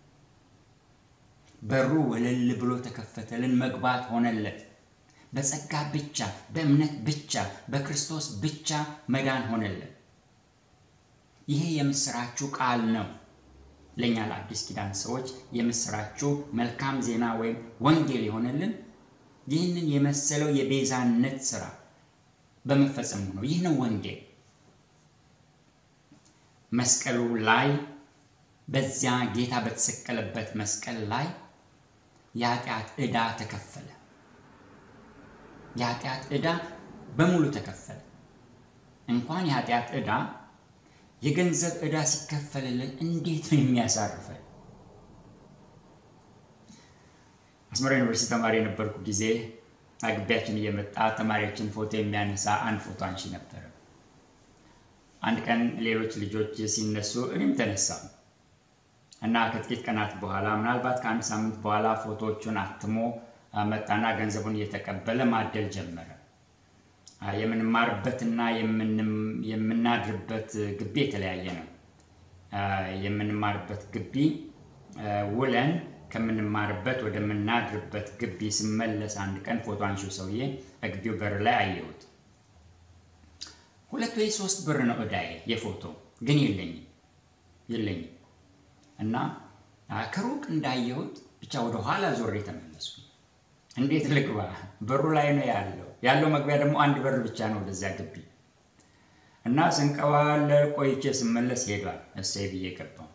በሩ ወለል ብሎ ተከፈተልን፣ መግባት ሆነለት። በጸጋ ብቻ በእምነት ብቻ በክርስቶስ ብቻ መዳን ሆነለት። ይሄ የምስራችሁ ቃል ነው። ለእኛ ለአዲስ ኪዳን ሰዎች የምስራችሁ መልካም ዜና ወይም ወንጌል የሆነልን ይህንን የመሰለው የቤዛነት ስራ በመፈጸሙ ነው። ይህ ነው ወንጌል። መስቀሉ ላይ በዚያ ጌታ በተሰቀለበት መስቀል ላይ የኃጢአት ዕዳ ተከፈለ። የኃጢአት ዕዳ በሙሉ ተከፈለ። እንኳን የኃጢአት ዕዳ የገንዘብ ዕዳ ሲከፈልልን እንዴት ነው የሚያሳርፈን? አስመራ ዩኒቨርሲቲ ተማሪ የነበርኩ ጊዜ አግቢያችን እየመጣ ተማሪዎችን ፎቶ የሚያነሳ አንድ ፎቶ አንሺ ነበረ። አንድ ቀን ሌሎች ልጆች ሲነሱ እኔም ተነሳ እና ከጥቂት ቀናት በኋላ ምናልባት ከአንድ ሳምንት በኋላ ፎቶዎቹን አትሞ መጣና ገንዘቡን እየተቀበለ ማደል ጀመረ። የምንማርበትና የምናድርበት ግቢ የተለያየ ነው። የምንማርበት ግቢ ውለን ከምንማርበት ወደምናድርበት ግቢ ስመለስ አንድ ቀን ፎቶ አንሺው ሰውዬ ግቢው በር ላይ አየሁት። ሁለት ወይ ሶስት ብር ነው ዕዳዬ የፎቶ ግን የለኝም የለኝም እና ከሩቅ እንዳየሁት ብቻ ወደ ኋላ ዞሬ ተመለሱ። እንዴት ልግባ? በሩ ላይ ነው ያለው። ያለው መግቢያ ደግሞ አንድ በር ብቻ ነው ወደዚያ ግቢ እና ስንቀባለ ቆይቼ ስመለስ ሄዷል። እሰይ ብዬ ገባሁ።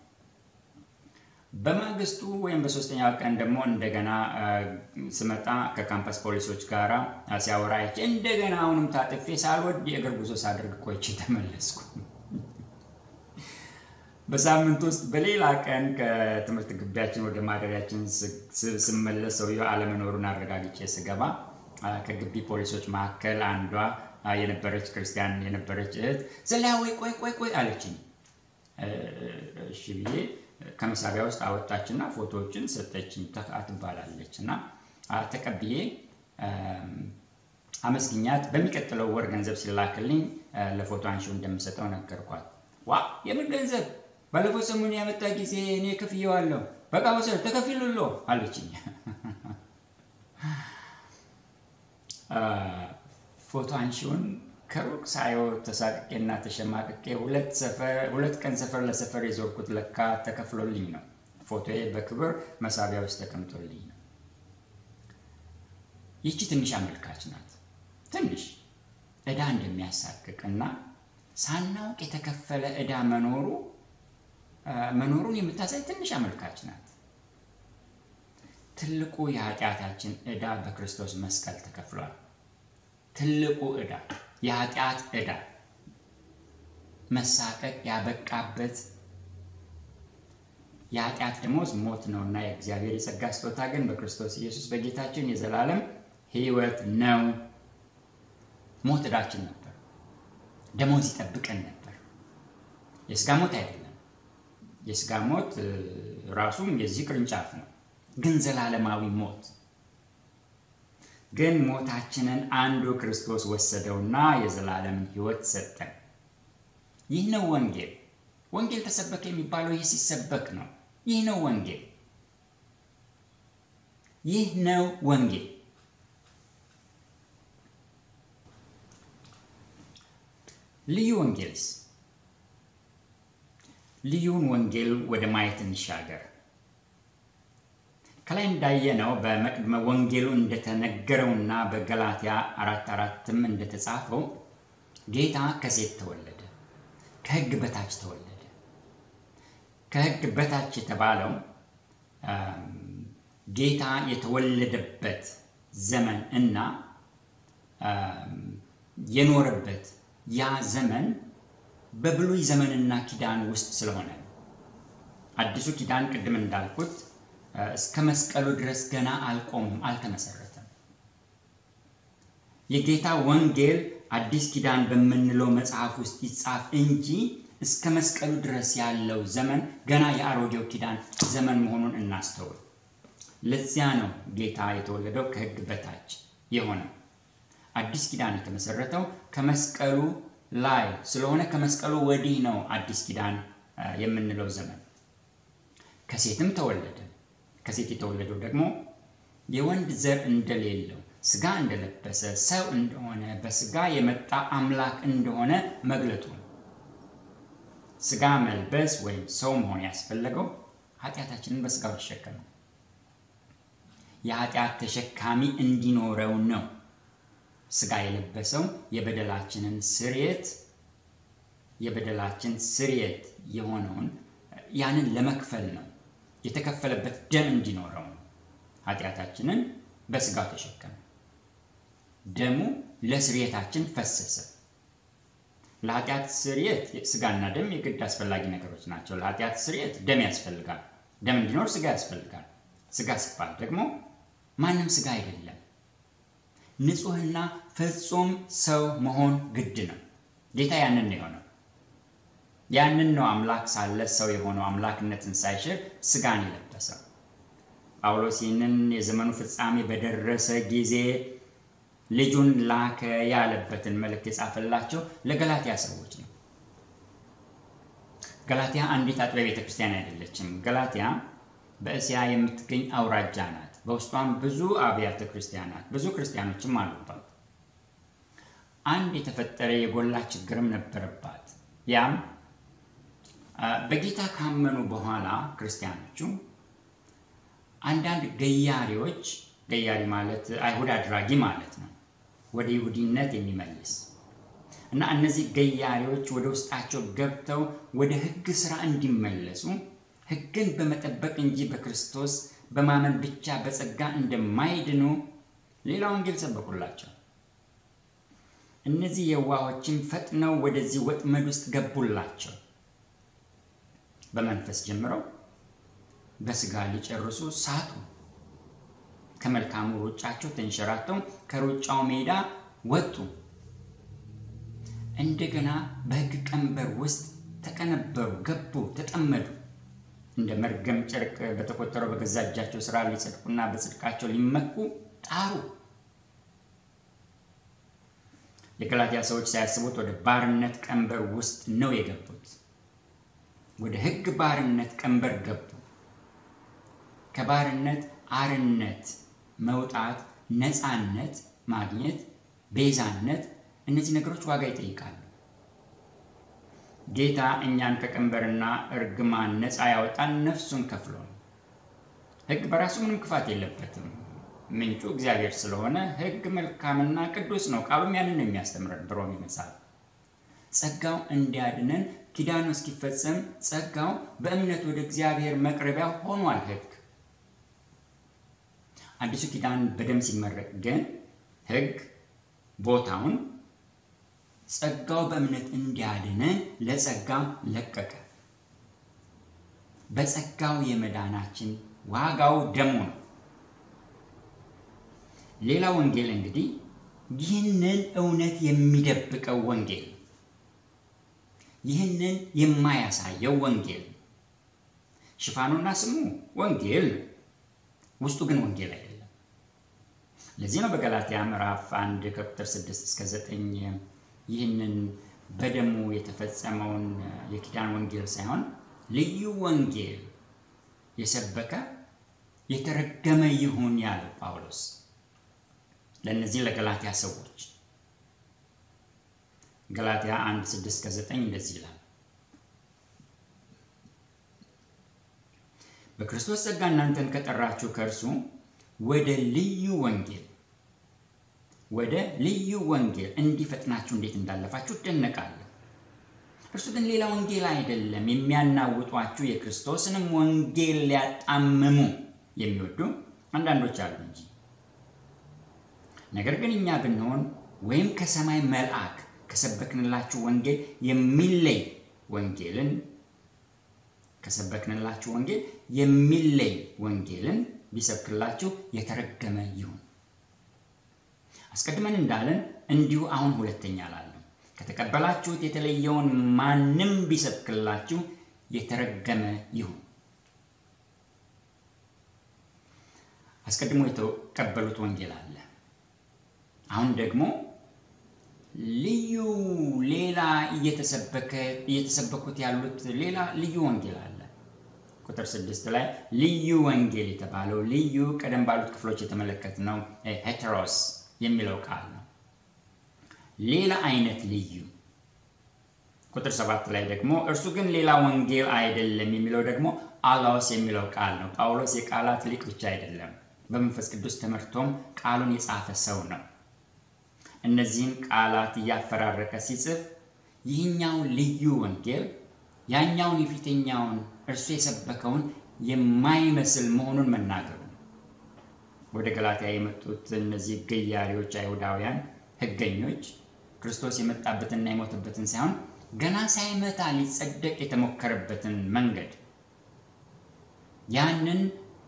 በማግስቱ ወይም በሶስተኛው ቀን ደግሞ እንደገና ስመጣ ከካምፓስ ፖሊሶች ጋር ሲያወራ አይቼ እንደገና አሁንም ታጥፌ ሳልወድ የእግር ጉዞ ሳደርግ ቆይቼ ተመለስኩ። በሳምንት ውስጥ በሌላ ቀን ከትምህርት ግቢያችን ወደ ማደሪያችን ስመለስ ሰውየው አለመኖሩን አረጋግጬ ስገባ ከግቢ ፖሊሶች መካከል አንዷ የነበረች ክርስቲያን የነበረች እህት ዘላዊ ቆይ ቆይ ቆይ አለችኝ። እሺ ብዬ ከመሳቢያ ውስጥ አወጣችና ፎቶዎችን ሰጠችኝ። ተካ ትባላለች እና ተቀብዬ አመስግኛት በሚቀጥለው ወር ገንዘብ ሲላክልኝ ለፎቶ አንሺው እንደምሰጠው ነገርኳት። ዋ የምን ገንዘብ ባለፈው ሰሞኑን ያመጣ ጊዜ እኔ ከፍዬዋለሁ። በቃ ወሰድ ተከፊሉሎ አለችኝ። ፎቶ አንሺውን ከሩቅ ሳየው ተሳቅቄና ተሸማቅቄ ሁለት ቀን ሰፈር ለሰፈር የዞርኩት ለካ ተከፍሎልኝ ነው። ፎቶዬ በክብር መሳቢያ ውስጥ ተቀምጦልኝ ነው። ይቺ ትንሽ አመልካች ናት። ትንሽ ዕዳ እንደሚያሳቅቅ እና ሳናውቅ የተከፈለ ዕዳ መኖሩ መኖሩን የምታሳይ ትንሽ አመልካች ናት። ትልቁ የኃጢአታችን ዕዳ በክርስቶስ መስቀል ተከፍሏል። ትልቁ ዕዳ የኃጢአት ዕዳ መሳቀቅ ያበቃበት የኃጢአት ደሞዝ ሞት ነው እና የእግዚአብሔር የጸጋ ስጦታ ግን በክርስቶስ ኢየሱስ በጌታችን የዘላለም ሕይወት ነው። ሞት ዕዳችን ነበር። ደሞዝ ይጠብቀን ነበር። የስጋ ሞት አይደለም። የስጋ ሞት ራሱም የዚህ ቅርንጫፍ ነው፣ ግን ዘላለማዊ ሞት ግን ሞታችንን አንዱ ክርስቶስ ወሰደውና የዘላለምን ሕይወት ሰጠን። ይህ ነው ወንጌል። ወንጌል ተሰበከ የሚባለው ይህ ሲሰበክ ነው። ይህ ነው ወንጌል። ይህ ነው ወንጌል። ልዩ ወንጌልስ? ልዩውን ወንጌል ወደ ማየት እንሻገር። ከላይ እንዳየነው በመቅድመ ወንጌሉ እንደተነገረውና በገላትያ አራት አራትም እንደተጻፈው ጌታ ከሴት ተወለደ፣ ከሕግ በታች ተወለደ። ከሕግ በታች የተባለው ጌታ የተወለደበት ዘመን እና የኖረበት ያ ዘመን በብሉይ ዘመንና ኪዳን ውስጥ ስለሆነ ነው። አዲሱ ኪዳን ቅድም እንዳልኩት እስከ መስቀሉ ድረስ ገና አልቆምም፣ አልተመሰረተም። የጌታ ወንጌል አዲስ ኪዳን በምንለው መጽሐፍ ውስጥ ይጻፍ እንጂ እስከ መስቀሉ ድረስ ያለው ዘመን ገና የአሮጌው ኪዳን ዘመን መሆኑን እናስተውል። ለዚያ ነው ጌታ የተወለደው ከሕግ በታች የሆነው። አዲስ ኪዳን የተመሰረተው ከመስቀሉ ላይ ስለሆነ ከመስቀሉ ወዲህ ነው አዲስ ኪዳን የምንለው ዘመን። ከሴትም ተወለደ። ከሴት የተወለደው ደግሞ የወንድ ዘር እንደሌለው ስጋ እንደለበሰ ሰው እንደሆነ በስጋ የመጣ አምላክ እንደሆነ መግለጡ ነው። ስጋ መልበስ ወይም ሰው መሆን ያስፈለገው ኃጢአታችንን በስጋው ተሸከመ። የኃጢአት ተሸካሚ እንዲኖረው ነው። ስጋ የለበሰው የበደላችንን ስርየት የበደላችን ስርየት የሆነውን ያንን ለመክፈል ነው። የተከፈለበት ደም እንዲኖረው ነው። ኃጢአታችንን በስጋው ተሸከመ። ደሙ ለስርየታችን ፈሰሰ። ለኃጢአት ስርየት ስጋና ደም የግድ አስፈላጊ ነገሮች ናቸው። ለኃጢአት ስርየት ደም ያስፈልጋል። ደም እንዲኖር ስጋ ያስፈልጋል። ስጋ ሲባል ደግሞ ማንም ስጋ አይደለም። ንጹሕና ፍጹም ሰው መሆን ግድ ነው። ጌታ ያንን ነው የሆነው። ያንን ነው አምላክ ሳለ ሰው የሆነው አምላክነትን ሳይሽር ስጋን የለበሰው። ጳውሎስ ይህንን የዘመኑ ፍጻሜ በደረሰ ጊዜ ልጁን ላከ ያለበትን መልእክት የጻፈላቸው ለገላትያ ሰዎች ነው። ገላትያ አንዲት አጥቢያ ቤተ ክርስቲያን አይደለችም። ገላትያ በእስያ የምትገኝ አውራጃ ናት። በውስጧም ብዙ አብያተ ክርስቲያናት፣ ብዙ ክርስቲያኖችም አሉባት። አንድ የተፈጠረ የጎላ ችግርም ነበረባት። ያም በጌታ ካመኑ በኋላ ክርስቲያኖቹ አንዳንድ ገያሪዎች፣ ገያሪ ማለት አይሁድ አድራጊ ማለት ነው፣ ወደ ይሁዲነት የሚመልስ እና እነዚህ ገያሪዎች ወደ ውስጣቸው ገብተው ወደ ሕግ ስራ እንዲመለሱ ሕግን በመጠበቅ እንጂ በክርስቶስ በማመን ብቻ በጸጋ እንደማይድኑ ሌላ ወንጌል ሰበኩላቸው። እነዚህ የዋሆችም ፈጥነው ወደዚህ ወጥመድ ውስጥ ገቡላቸው። በመንፈስ ጀምረው በስጋ ሊጨርሱ ሳቱ። ከመልካሙ ሩጫቸው ተንሸራተው ከሩጫው ሜዳ ወጡ። እንደገና በሕግ ቀንበር ውስጥ ተቀነበሩ፣ ገቡ፣ ተጠመዱ። እንደ መርገም ጨርቅ በተቆጠረው በገዛ እጃቸው ስራ ሊጸድቁና በጽድቃቸው ሊመኩ ጣሩ። የገላትያ ሰዎች ሳያስቡት ወደ ባርነት ቀንበር ውስጥ ነው የገቡት። ወደ ሕግ ባርነት ቀንበር ገቡ። ከባርነት አርነት መውጣት፣ ነፃነት ማግኘት፣ ቤዛነት እነዚህ ነገሮች ዋጋ ይጠይቃሉ። ጌታ እኛን ከቀንበርና እርግማን ነፃ ያወጣን ነፍሱን ከፍሎ ነው። ሕግ በራሱ ምንም ክፋት የለበትም። ምንጩ እግዚአብሔር ስለሆነ ሕግ መልካምና ቅዱስ ነው። ቃሉም ያንን ነው የሚያስተምረን በሮሜ መጽሐፍ። ጸጋው እንዲያድነን ኪዳኑ እስኪፈጸም ጸጋው በእምነት ወደ እግዚአብሔር መቅረቢያ ሆኗል። ሕግ አዲሱ ኪዳን በደም ሲመረቅ ግን ሕግ ቦታውን ጸጋው በእምነት እንዲያድነን ለጸጋ ለቀቀ። በጸጋው የመዳናችን ዋጋው ደሙ ነው። ሌላ ወንጌል እንግዲህ ይህንን እውነት የሚደብቀው ወንጌል፣ ይህንን የማያሳየው ወንጌል። ሽፋኑና ስሙ ወንጌል ነው፣ ውስጡ ግን ወንጌል አይደለም። ለዚህ ነው በገላትያ ምዕራፍ አንድ ከቁጥር 6 እስከ 9 ይህንን በደሙ የተፈጸመውን የኪዳን ወንጌል ሳይሆን ልዩ ወንጌል የሰበከ የተረገመ ይሁን ያለው ጳውሎስ ለእነዚህ ለገላትያ ሰዎች ገላትያ 1 6 እስከ 9 እንደዚህ ይላል። በክርስቶስ ጸጋ እናንተን ከጠራችሁ ከእርሱ ወደ ልዩ ወንጌል ወደ ልዩ ወንጌል እንዲፈጥናችሁ እንዴት እንዳለፋችሁ እደነቃለሁ። እርሱ ግን ሌላ ወንጌል አይደለም፣ የሚያናውጧችሁ የክርስቶስንም ወንጌል ሊያጣምሙ የሚወዱ አንዳንዶች አሉ እንጂ። ነገር ግን እኛ ብንሆን ወይም ከሰማይ መልአክ ከሰበክንላችሁ ወንጌል የሚለይ ወንጌልን ከሰበክንላችሁ ወንጌል የሚለይ ወንጌልን ቢሰብክላችሁ የተረገመ ይሁን። አስቀድመን እንዳለን እንዲሁ አሁን ሁለተኛ ላለን ከተቀበላችሁት የተለየውን ማንም ቢሰብክላችሁ የተረገመ ይሁን። አስቀድሞ የተቀበሉት ወንጌል አለ። አሁን ደግሞ ልዩ ሌላ እየተሰበኩት ያሉት ሌላ ልዩ ወንጌል አለ። ቁጥር ስድስት ላይ ልዩ ወንጌል የተባለው ልዩ ቀደም ባሉት ክፍሎች የተመለከትነው ሄቴሮስ የሚለው ቃል ነው። ሌላ አይነት ልዩ። ቁጥር ሰባት ላይ ደግሞ እርሱ ግን ሌላ ወንጌል አይደለም የሚለው ደግሞ አላዎስ የሚለው ቃል ነው። ጳውሎስ የቃላት ሊቅ ብቻ አይደለም፣ በመንፈስ ቅዱስ ተመርቶም ቃሉን የጻፈ ሰው ነው። እነዚህን ቃላት እያፈራረቀ ሲጽፍ ይህኛው ልዩ ወንጌል ያኛውን የፊተኛውን እርሱ የሰበከውን የማይመስል መሆኑን መናገሩ ነው። ወደ ገላትያ የመጡት እነዚህ ገያሪዎች አይሁዳውያን ሕገኞች ክርስቶስ የመጣበትንና የሞተበትን ሳይሆን ገና ሳይመታ ሊጸደቅ የተሞከረበትን መንገድ ያንን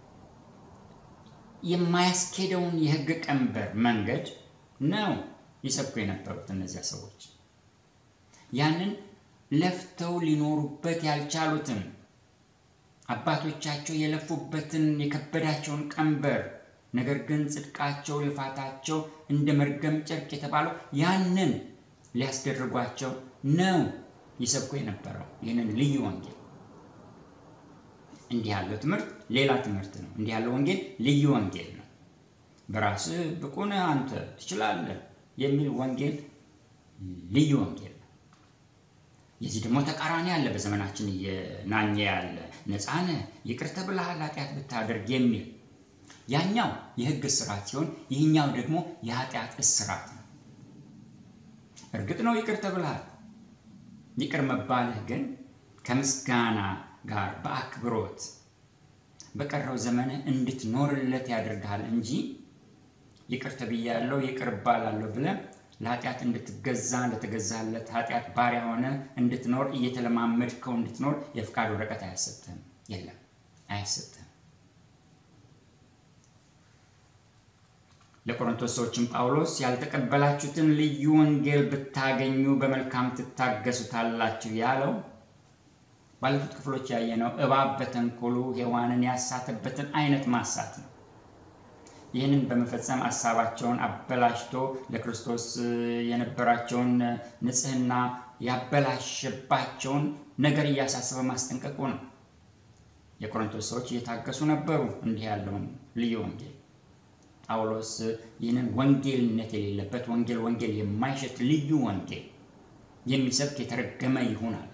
የማያስኬደውን የሕግ ቀንበር መንገድ ነው ይሰብኩ የነበሩት እነዚያ ሰዎች ያንን ለፍተው ሊኖሩበት ያልቻሉትን አባቶቻቸው የለፉበትን የከበዳቸውን ቀንበር ነገር ግን ጽድቃቸው፣ ልፋታቸው እንደ መርገም ጨርቅ የተባለው ያንን ሊያስደርጓቸው ነው ይሰብኩ የነበረው ይህንን ልዩ ወንጌል። እንዲህ ያለው ትምህርት ሌላ ትምህርት ነው። እንዲህ ያለው ወንጌል ልዩ ወንጌል ነው። በራስህ ብቁ ነህ አንተ ትችላለህ የሚል ወንጌል ልዩ ወንጌል ነው። የዚህ ደግሞ ተቃራኒ አለ። በዘመናችን እየናኘ ያለ ነፃ ነህ፣ ይቅር ተብለሃል ኃጢአት ብታደርግ የሚል ያኛው የሕግ እስራት ሲሆን ይህኛው ደግሞ የኃጢአት እስራት ነው። እርግጥ ነው ይቅር ተብለሃል። ይቅር መባልህ ግን ከምስጋና ጋር በአክብሮት በቀረው ዘመንህ እንድትኖርለት ያደርግሃል እንጂ ይቅር ተብያለሁ ይቅር እባላለሁ ብለህ ለኃጢአት እንድትገዛ ለተገዛለት ኃጢአት ባሪያ ሆነ እንድትኖር እየተለማመድከው እንድትኖር የፍቃድ ወረቀት አያሰጥህም። የለም አያሰጥህም። ለቆሮንቶስ ሰዎችም ጳውሎስ ያልተቀበላችሁትን ልዩ ወንጌል ብታገኙ በመልካም ትታገሱታላችሁ ያለው ባለፉት ክፍሎች ያየነው እባብ በተንኮሉ ሔዋንን ያሳተበትን አይነት ማሳት ነው። ይህንን በመፈጸም ሀሳባቸውን አበላሽቶ ለክርስቶስ የነበራቸውን ንጽሕና ያበላሸባቸውን ነገር እያሳሰበ ማስጠንቀቁ ነው። የቆሮንቶስ ሰዎች እየታገሱ ነበሩ እንዲህ ያለውን ልዩ ወንጌል። ጳውሎስ ይህንን ወንጌልነት የሌለበት ወንጌል ወንጌል የማይሸት ልዩ ወንጌል የሚሰብክ የተረገመ ይሆናል።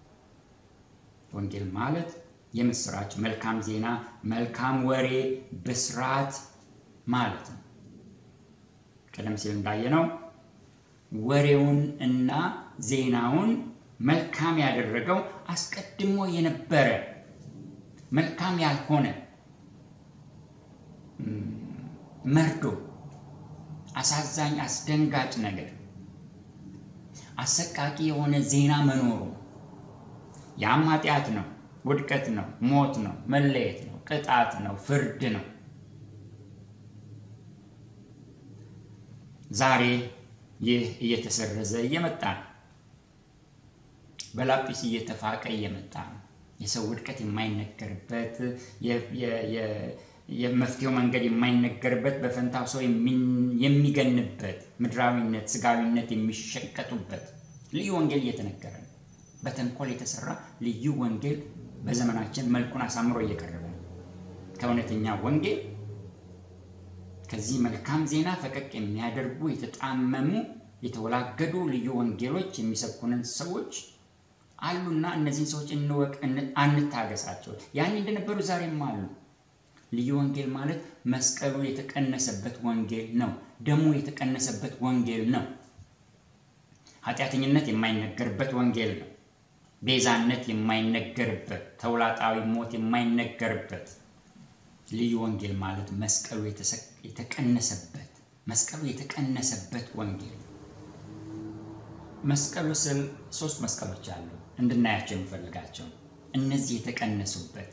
ወንጌል ማለት የምስራች፣ መልካም ዜና፣ መልካም ወሬ፣ ብስራት ማለት ነው። ቀደም ሲል እንዳየነው ወሬውን እና ዜናውን መልካም ያደረገው አስቀድሞ የነበረ መልካም ያልሆነ መርዶ፣ አሳዛኝ፣ አስደንጋጭ ነገር፣ አሰቃቂ የሆነ ዜና መኖሩ ያም ኃጢአት ነው፣ ውድቀት ነው፣ ሞት ነው፣ መለየት ነው፣ ቅጣት ነው፣ ፍርድ ነው። ዛሬ ይህ እየተሰረዘ እየመጣ ነው። በላጲስ እየተፋቀ እየመጣ ነው። የሰው ውድቀት የማይነገርበት የመፍትሄው መንገድ የማይነገርበት በፈንታው ሰው የሚገንበት ምድራዊነት፣ ስጋዊነት የሚሸቀጡበት ልዩ ወንጌል እየተነገረ ነው። በተንኮል የተሰራ ልዩ ወንጌል በዘመናችን መልኩን አሳምሮ እየቀረበ ነው። ከእውነተኛ ወንጌል ከዚህ መልካም ዜና ፈቀቅ የሚያደርጉ የተጣመሙ የተወላገዱ ልዩ ወንጌሎች የሚሰብኩንን ሰዎች አሉና እነዚህን ሰዎች እንወቅ፣ አንታገሳቸው። ያኔ እንደነበሩ ዛሬም አሉ። ልዩ ወንጌል ማለት መስቀሉ የተቀነሰበት ወንጌል ነው። ደሙ የተቀነሰበት ወንጌል ነው። ኃጢአተኝነት የማይነገርበት ወንጌል ነው። ቤዛነት የማይነገርበት፣ ተውላጣዊ ሞት የማይነገርበት ልዩ ወንጌል ማለት መስቀሉ የተቀነሰበት መስቀሉ የተቀነሰበት ወንጌል። መስቀሉ ስል ሶስት መስቀሎች አሉ እንድናያቸው የምፈልጋቸው እነዚህ የተቀነሱበት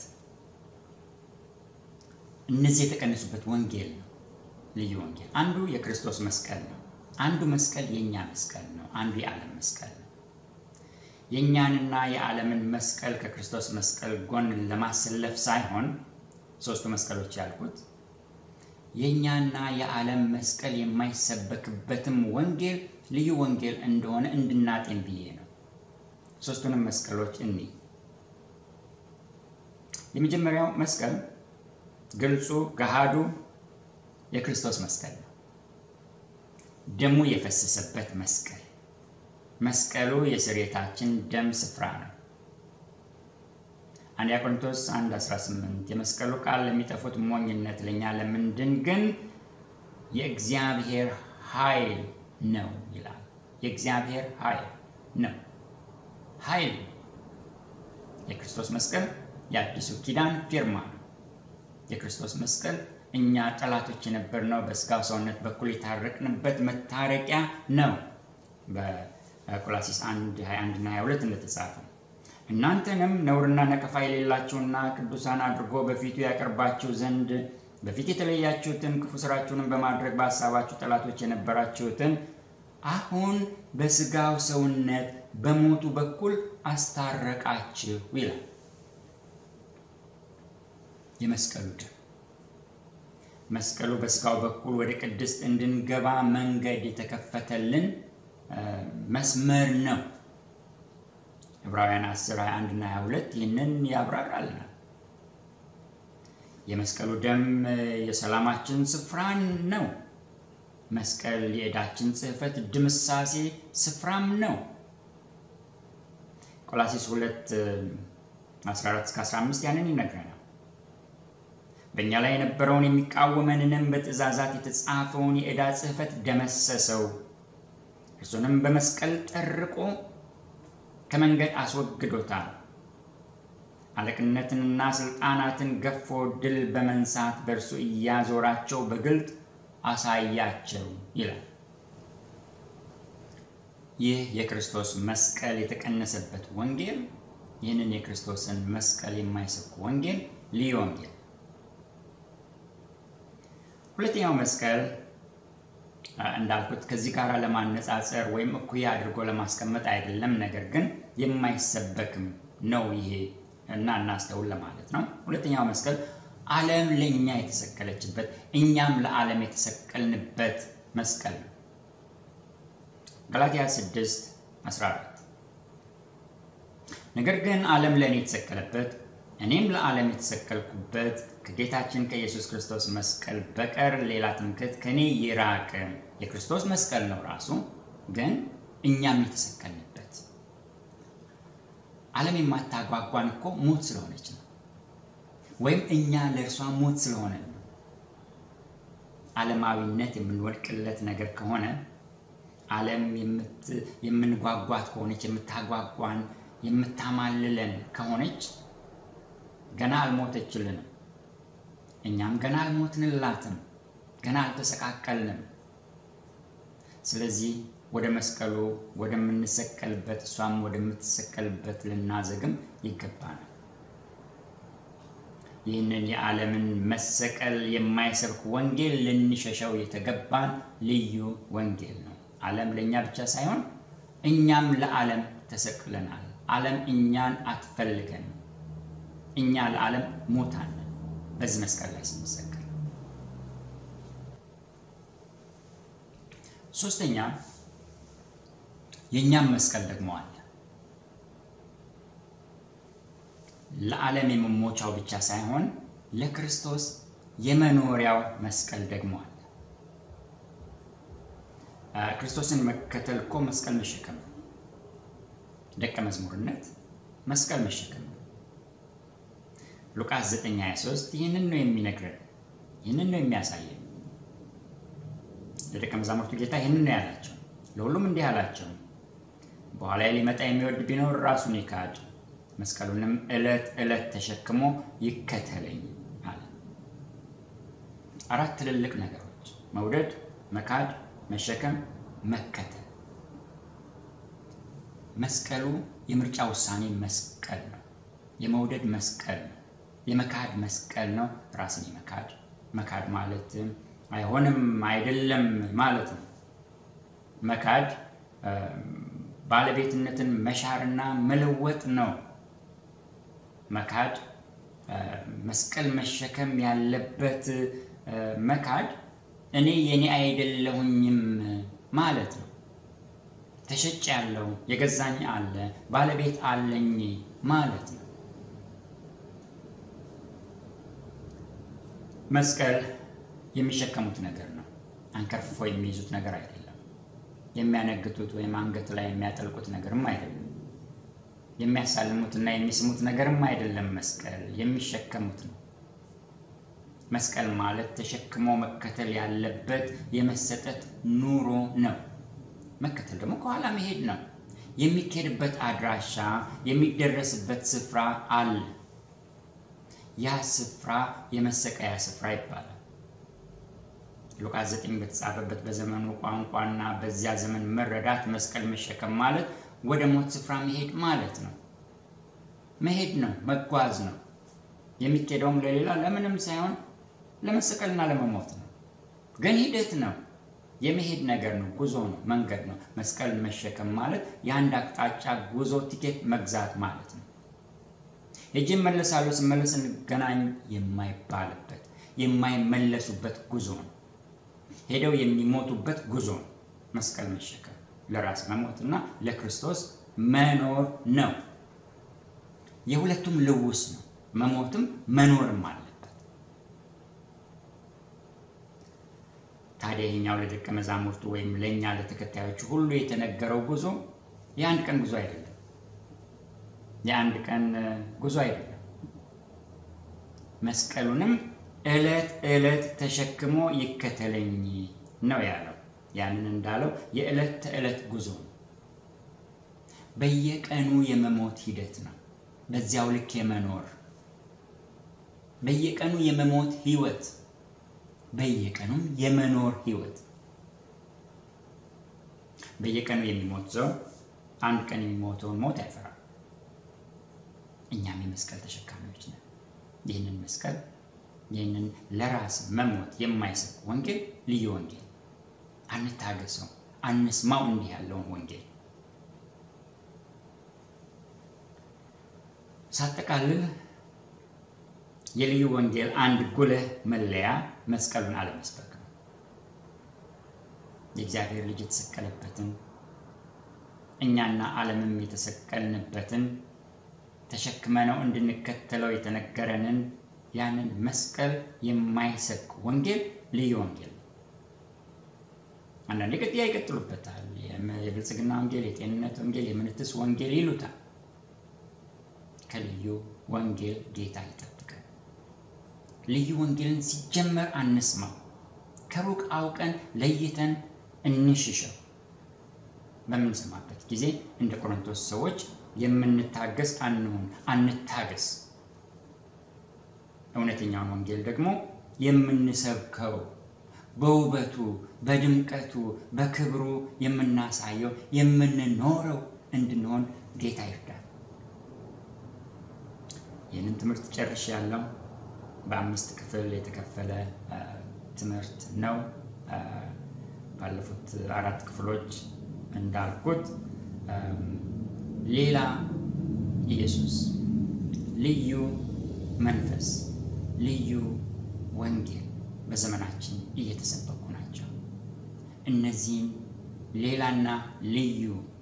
እነዚህ የተቀነሱበት ወንጌል ነው ልዩ ወንጌል። አንዱ የክርስቶስ መስቀል ነው። አንዱ መስቀል የእኛ መስቀል ነው። አንዱ የዓለም መስቀል ነው። የእኛንና የዓለምን መስቀል ከክርስቶስ መስቀል ጎን ለማሰለፍ ሳይሆን ሶስቱ መስቀሎች ያልኩት የእኛና የዓለም መስቀል የማይሰበክበትም ወንጌል ልዩ ወንጌል እንደሆነ እንድናጤን ብዬ ነው። ሶስቱንም መስቀሎች እኒ የመጀመሪያው መስቀል ግልጹ ገሃዱ የክርስቶስ መስቀል ነው። ደሙ የፈሰሰበት መስቀል። መስቀሉ የስርየታችን ደም ስፍራ ነው። አንደኛ ቆሮንቶስ 1 18 የመስቀሉ ቃል ለሚጠፉት ሞኝነት፣ ለእኛ ለምንድን ግን የእግዚአብሔር ኃይል ነው ይላል። የእግዚአብሔር ኃይል ነው። ኃይል የክርስቶስ መስቀል የአዲሱ ኪዳን ፊርማ ነው። የክርስቶስ መስቀል እኛ ጠላቶች የነበርነው በስጋው ሰውነት በኩል የታረቅንበት መታረቂያ ነው። በቆላሲስ 1 21 እና 22 እንደተጻፈ እናንተንም ነውርና ነቀፋ የሌላችሁና ቅዱሳን አድርጎ በፊቱ ያቀርባችሁ ዘንድ በፊት የተለያችሁትን ክፉ ስራችሁንም በማድረግ በሀሳባችሁ ጠላቶች የነበራችሁትን አሁን በስጋው ሰውነት በሞቱ በኩል አስታረቃችሁ ይላል። የመስቀሉ ደም መስቀሉ በስጋው በኩል ወደ ቅድስት እንድንገባ መንገድ የተከፈተልን መስመር ነው። ዕብራውያን 10 21 እና 22 ይህንን ያብራራልናል። የመስቀሉ ደም የሰላማችን ስፍራን ነው። መስቀል የዕዳችን ጽሕፈት ድምሳሴ ስፍራም ነው። ቆላሲስ 2 14 እስከ 15 ያንን ይነግረናል። በእኛ ላይ የነበረውን የሚቃወመንንም በትእዛዛት የተጻፈውን የዕዳ ጽሕፈት ደመሰሰው፣ እርሱንም በመስቀል ጠርቆ ከመንገድ አስወግዶታል። አለቅነትንና ስልጣናትን ገፎ ድል በመንሳት በእርሱ እያዞራቸው በግልጥ አሳያቸው ይላል። ይህ የክርስቶስ መስቀል የተቀነሰበት ወንጌል ይህንን የክርስቶስን መስቀል የማይሰብክ ወንጌል ልዩ ወንጌል። ሁለተኛው መስቀል እንዳልኩት ከዚህ ጋር ለማነጻጸር ወይም እኩያ አድርጎ ለማስቀመጥ አይደለም፣ ነገር ግን የማይሰበክም ነው ይሄ እና እናስተውል ለማለት ነው። ሁለተኛው መስቀል ዓለም ለእኛ የተሰቀለችበት እኛም ለዓለም የተሰቀልንበት መስቀል ነው። ገላትያ 6 14 ነገር ግን ዓለም ለእኔ የተሰቀለበት እኔም ለዓለም የተሰቀልኩበት ከጌታችን ከኢየሱስ ክርስቶስ መስቀል በቀር ሌላ ትምክህት ከኔ ይራቅ። የክርስቶስ መስቀል ነው ራሱ፣ ግን እኛም የተሰቀልንበት። ዓለም የማታጓጓን እኮ ሞት ስለሆነች ነው፣ ወይም እኛ ለእርሷ ሞት ስለሆነ ነው። ዓለማዊነት የምንወድቅለት ነገር ከሆነ ዓለም የምንጓጓት ከሆነች የምታጓጓን የምታማልለን ከሆነች ገና አልሞተችልንም። እኛም ገና አልሞትንላትም፣ ገና አልተሰቃቀልንም። ስለዚህ ወደ መስቀሉ ወደምንሰቀልበት እሷም ወደምትሰቀልበት ልናዘግም ይገባናል። ይህንን የዓለምን መሰቀል የማይሰብክ ወንጌል ልንሸሸው የተገባን ልዩ ወንጌል ነው። ዓለም ለእኛ ብቻ ሳይሆን እኛም ለዓለም ተሰቅለናል። ዓለም እኛን አትፈልገንም። እኛ ለዓለም ሞታን በዚህ መስቀል ላይ ስንሰቀል። ሶስተኛ የእኛም መስቀል ደግሞ አለ። ለዓለም የመሞቻው ብቻ ሳይሆን ለክርስቶስ የመኖሪያው መስቀል ደግሞ አለ። ክርስቶስን መከተል እኮ መስቀል መሸከም ነው። ደቀ መዝሙርነት መስቀል መሸከም ነው። ሉቃስ 9:23 ይህንን ነው የሚነግረን፣ ይህንን ነው የሚያሳየን። ለደቀ መዛሙርቱ ጌታ ይህንን ነው ያላቸው። ለሁሉም እንዲህ አላቸው፣ በኋላ ሊመጣ የሚወድ ቢኖር ራሱን ይካድ፣ መስቀሉንም ዕለት ዕለት ተሸክሞ ይከተለኝ አለ። አራት ትልልቅ ነገሮች መውደድ፣ መካድ፣ መሸከም፣ መከተል። መስቀሉ የምርጫ ውሳኔ መስቀል ነው። የመውደድ መስቀል ነው። የመካድ መስቀል ነው። ራስን የመካድ መካድ ማለት አይሆንም አይደለም ማለት ነው። መካድ ባለቤትነትን መሻርና መለወጥ ነው። መካድ መስቀል መሸከም ያለበት መካድ እኔ የኔ አይደለሁኝም ማለት ነው። ተሸጭ ያለው የገዛኝ አለ ባለቤት አለኝ ማለት ነው። መስቀል የሚሸከሙት ነገር ነው። አንከርፍፎ የሚይዙት ነገር አይደለም። የሚያነግቱት ወይም አንገት ላይ የሚያጠልቁት ነገርም አይደለም። የሚያሳልሙትና የሚስሙት ነገርም አይደለም። መስቀል የሚሸከሙት ነው። መስቀል ማለት ተሸክሞ መከተል ያለበት የመሰጠት ኑሮ ነው። መከተል ደግሞ ከኋላ መሄድ ነው። የሚካሄድበት አድራሻ፣ የሚደረስበት ስፍራ አለ። ያ ስፍራ የመሰቀያ ስፍራ ይባላል። ሉቃስ 9 በተጻፈበት በዘመኑ ቋንቋና በዚያ ዘመን መረዳት መስቀል መሸከም ማለት ወደ ሞት ስፍራ መሄድ ማለት ነው። መሄድ ነው፣ መጓዝ ነው። የሚኬደውም ለሌላ ለምንም ሳይሆን ለመሰቀልና ለመሞት ነው። ግን ሂደት ነው፣ የመሄድ ነገር ነው፣ ጉዞ ነው፣ መንገድ ነው። መስቀል መሸከም ማለት የአንድ አቅጣጫ ጉዞ ቲኬት መግዛት ማለት ነው። ሄጄ እመለሳለሁ፣ ስመለስ እንገናኝ የማይባልበት የማይመለሱበት ጉዞ ነው። ሄደው የሚሞቱበት ጉዞ ነው። መስቀል መሸከም ለራስ መሞትና ለክርስቶስ መኖር ነው። የሁለቱም ልውስ ነው። መሞትም መኖርም አለበት። ታዲያ ይሄኛው ለደቀ መዛሙርቱ ወይም ለእኛ ለተከታዮቹ ሁሉ የተነገረው ጉዞ የአንድ ቀን ጉዞ አይደለም። የአንድ ቀን ጉዞ አይደለም። መስቀሉንም ዕለት ዕለት ተሸክሞ ይከተለኝ ነው ያለው። ያንን እንዳለው የዕለት ተዕለት ጉዞ ነው። በየቀኑ የመሞት ሂደት ነው። በዚያው ልክ የመኖር በየቀኑ የመሞት ህይወት፣ በየቀኑም የመኖር ህይወት። በየቀኑ የሚሞት ሰው አንድ ቀን የሚሞተውን ሞት አይፈራም። እኛም የመስቀል ተሸካሚዎች ነን። ይህንን መስቀል ይህንን ለራስ መሞት የማይሰጥ ወንጌል ልዩ ወንጌል አንታገሰው፣ አንስማው እንዲህ ያለውን ወንጌል። ሳጠቃልል የልዩ ወንጌል አንድ ጉልህ መለያ መስቀሉን አለመስበክ ነው። የእግዚአብሔር ልጅ የተሰቀለበትን እኛና ዓለምም የተሰቀልንበትን ተሸክመነው እንድንከተለው የተነገረንን ያንን መስቀል የማይሰብክ ወንጌል ልዩ ወንጌል ነው። አንዳንዴ ቅጥያ ይቀጥሉበታል። የብልጽግና ወንጌል፣ የጤንነት ወንጌል፣ የምንትስ ወንጌል ይሉታል። ከልዩ ወንጌል ጌታ ይጠብቃል። ልዩ ወንጌልን ሲጀመር አንስማው፣ ከሩቅ አውቀን ለይተን እንሽሸው። በምንሰማበት ጊዜ እንደ ቆሮንቶስ ሰዎች የምንታገስ አንሁን፣ አንታገስ። እውነተኛውን ወንጌል ደግሞ የምንሰብከው በውበቱ፣ በድምቀቱ፣ በክብሩ የምናሳየው የምንኖረው እንድንሆን ጌታ ይርዳል። ይህንን ትምህርት ጨርሽ ያለው በአምስት ክፍል የተከፈለ ትምህርት ነው። ባለፉት አራት ክፍሎች እንዳልኩት ሌላ ኢየሱስ፣ ልዩ መንፈስ፣ ልዩ ወንጌል በዘመናችን እየተሰበኩ ናቸው። እነዚህን ሌላና ልዩ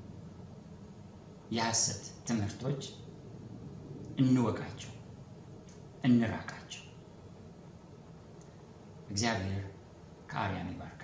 የሐሰት ትምህርቶች እንወቃቸው፣ እንራቃቸው። እግዚአብሔር ከአርያም ይባርክ።